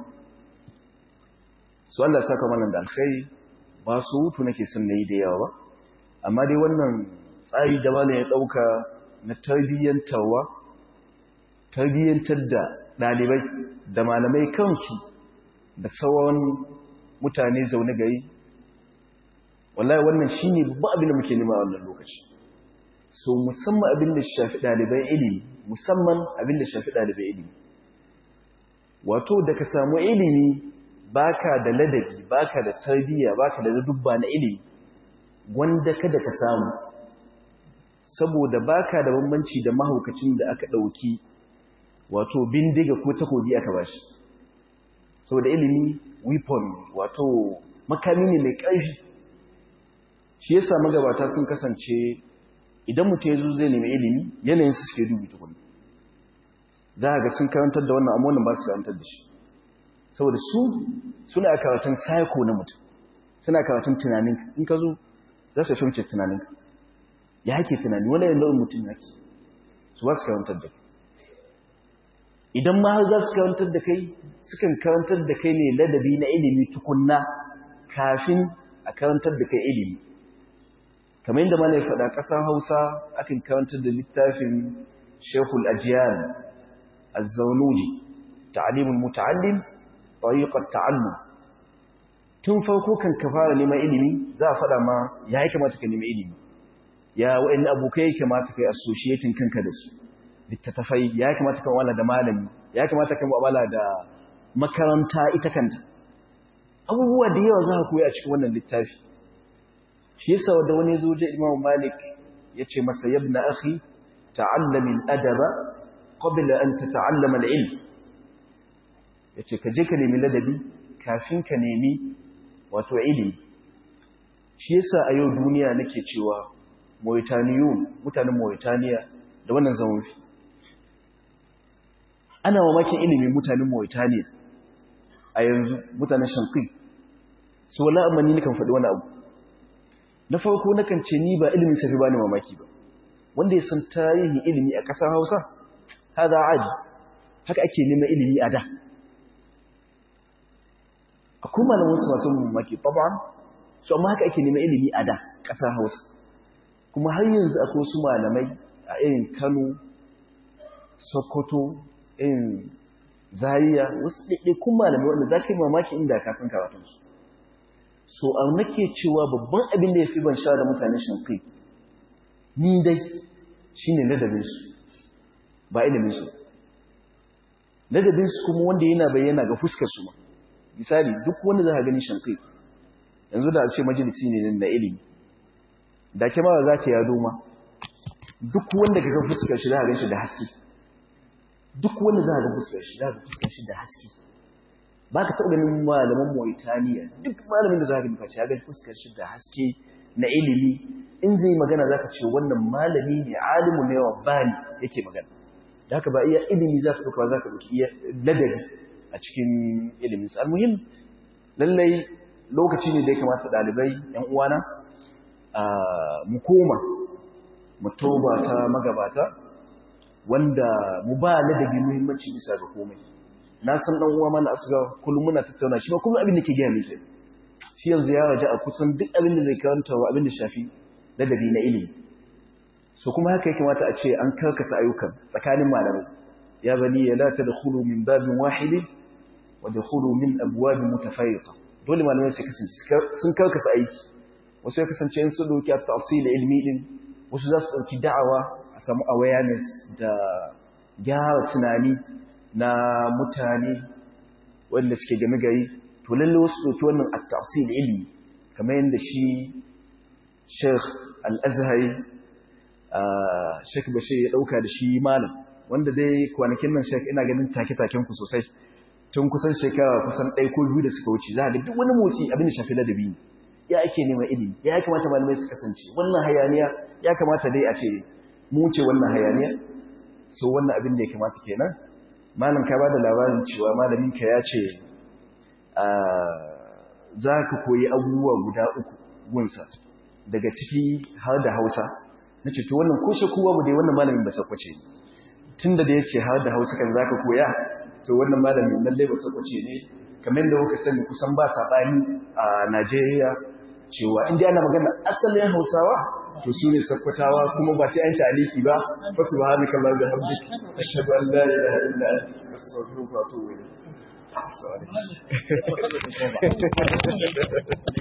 su Allah saka mana da alkhairi ba su hutu nake son nayi da yawa ba amma dai wannan tsari da malam ya dauka na tarbiyyantarwa tarbiyyantar da dalibai da malamai kansu da sauran mutane zaune gari wallahi wannan shine babban abin da muke nema a wannan lokaci so musamman abin da shafi ɗaliban ilimi musamman abin da shafi ɗaliban ilimi wato da ka samu ilimi baka da ladabi baka da tarbiyya baka da dubba na ilimi wanda kada ka samu saboda baka da bambanci da mahaukacin da aka ɗauki wato bindiga ko takobi aka bashi saboda ilimi weapon wato makami ne mai ƙarfi shi yasa magabata sun kasance idan mutum ya zo zai nemi ilimi yanayin su suke dubi tukuni za a ga sun karantar da wannan amma ba su karantar da shi saboda su suna karatun psycho na mutum suna karatun tunaninka in ka zo za su fahimci tunaninka ya hake tunani wani yin nau'in mutum yake su ba su karantar da kai idan ma har za su karantar da kai sukan karantar da kai ne ladabi na ilimi tukunna kafin a karantar da kai ilimi kamar yadda mana ya faɗa ƙasar hausa akan karantar da littafin shekul ajiyar azzaunuji ta'alimin muta'allim tariqat ta'allum tun farko kan ka fara neman ilimi za a faɗa ma ya yi kamata ka nemi ilimi ya wa'in abokai ya kamata ka yi associating kanka da su littattafai ya kamata ka wala da malami ya kamata ka wala da makaranta ita kanta abubuwa da yawa za ka koyi a cikin wannan littafi shi yasa da wani zo je Imam Malik yace masa yabna akhi ta'allam al-adaba qabla an tata'allama al-ilm yace ka je ka nemi ladabi kafin ka nemi wato ilimi shi yasa a yau duniya nake cewa Mauritaniyu mutanen Mauritania da wannan zaman fi ana mamakin ilimin mutanen Mauritania a yanzu mutanen Shanqi so wala amma ni kan faɗi wani abu na farko nakan ce ni ba ilimin safi bani mamaki ba wanda ya san tarihin ilimi a ƙasar Hausa hada aji haka ake neman ilimi a da akwai malamin su masu mamaki taban su amma haka ake neman ilimi a da ƙasar Hausa kuma har yanzu akwai wasu malamai a irin Kano Sokoto irin Zaria wasu ɗaiɗaikun malamai wanda za ka yi mamaki inda ka san karatunsu so a nake cewa babban abin da ya fi ban sha da mutane shankai ni dai shi ne ladabinsu ba iliminsu ladabinsu kuma wanda yana bayyana ga fuskarsu ma misali duk wanda za ka gani shankai yanzu da a ce majalisi ne na ilimi da ke ba za ta yado ma duk wanda ka ga fuskar shi za a ganshi da haske duk wanda za a ga fuskar shi za a ga fuskar shi da haske ba ka taɓa ganin malaman Mauritaniya duk malamin da za ka nufa ya ga fuskar shi da haske na ilimi in zai magana za ka ce wannan malami ne alimu ne wa bani yake magana da haka ba iya ilimi za ka ɗauka ba za ka ɗauki iya ladabi a cikin ilimin sa almuhim lallai lokaci ne da ya kamata ɗalibai ‘yan uwana mu koma mu toba ta magabata wanda mu ba ladabi muhimmanci bisa ga komai na san ɗan uwa mana asuga kullum muna tattauna shi ma kullum abin da ke gaya mai shi yanzu ya raja a kusan duk abin da zai karanta wa abin da shafi ladabi na ilimi so kuma haka ya kamata a ce an karkasa ayyukan tsakanin malamai ya bani ya la tadkhulu min babin wahidin wa dakhulu min abwabin mutafarriqa dole malamai su kasance sun karkasa aiki wasu ya kasance in su dauki at-tafsil ilmi din wasu za su dauki da'awa a samu awareness da gyara tunani na mutane wanda suke game gari to lalle wasu dauki wannan at-tafsil ilmi kamar yadda shi Sheikh Al-Azhari Sheikh Bashir ya dauka da shi malam wanda dai kwanakin nan Sheikh ina ganin take-taken ku sosai tun kusan shekara kusan ɗaya ko biyu da suka wuce za a ga duk wani motsi abin da shafi ladabi ne ya ake neman ilimi ya kamata malamai su kasance wannan hayaniya ya kamata dai a ce mu ce wannan hayaniya so wannan abin da ya kamata kenan malam ka bada labarin cewa malamin ka ya ce za ka koyi abubuwa guda uku gunsa daga ciki har da hausa na ce to wannan ko shakuwa mu dai wannan malamin ba sakwace tun da da ya ce har da hausa kan za ka koya to wannan malamin lallai ba sakwace ne kamar da kuka sani kusan ba saɓani a najeriya cewa inda ana magana asalin hausawa to su ne sakkwatawa kuma ba sai an ci aliki ba fasu ba hannu kamar da hamdik ashadu an la ilaha illa anta astaghfiruka wa atubu ilayk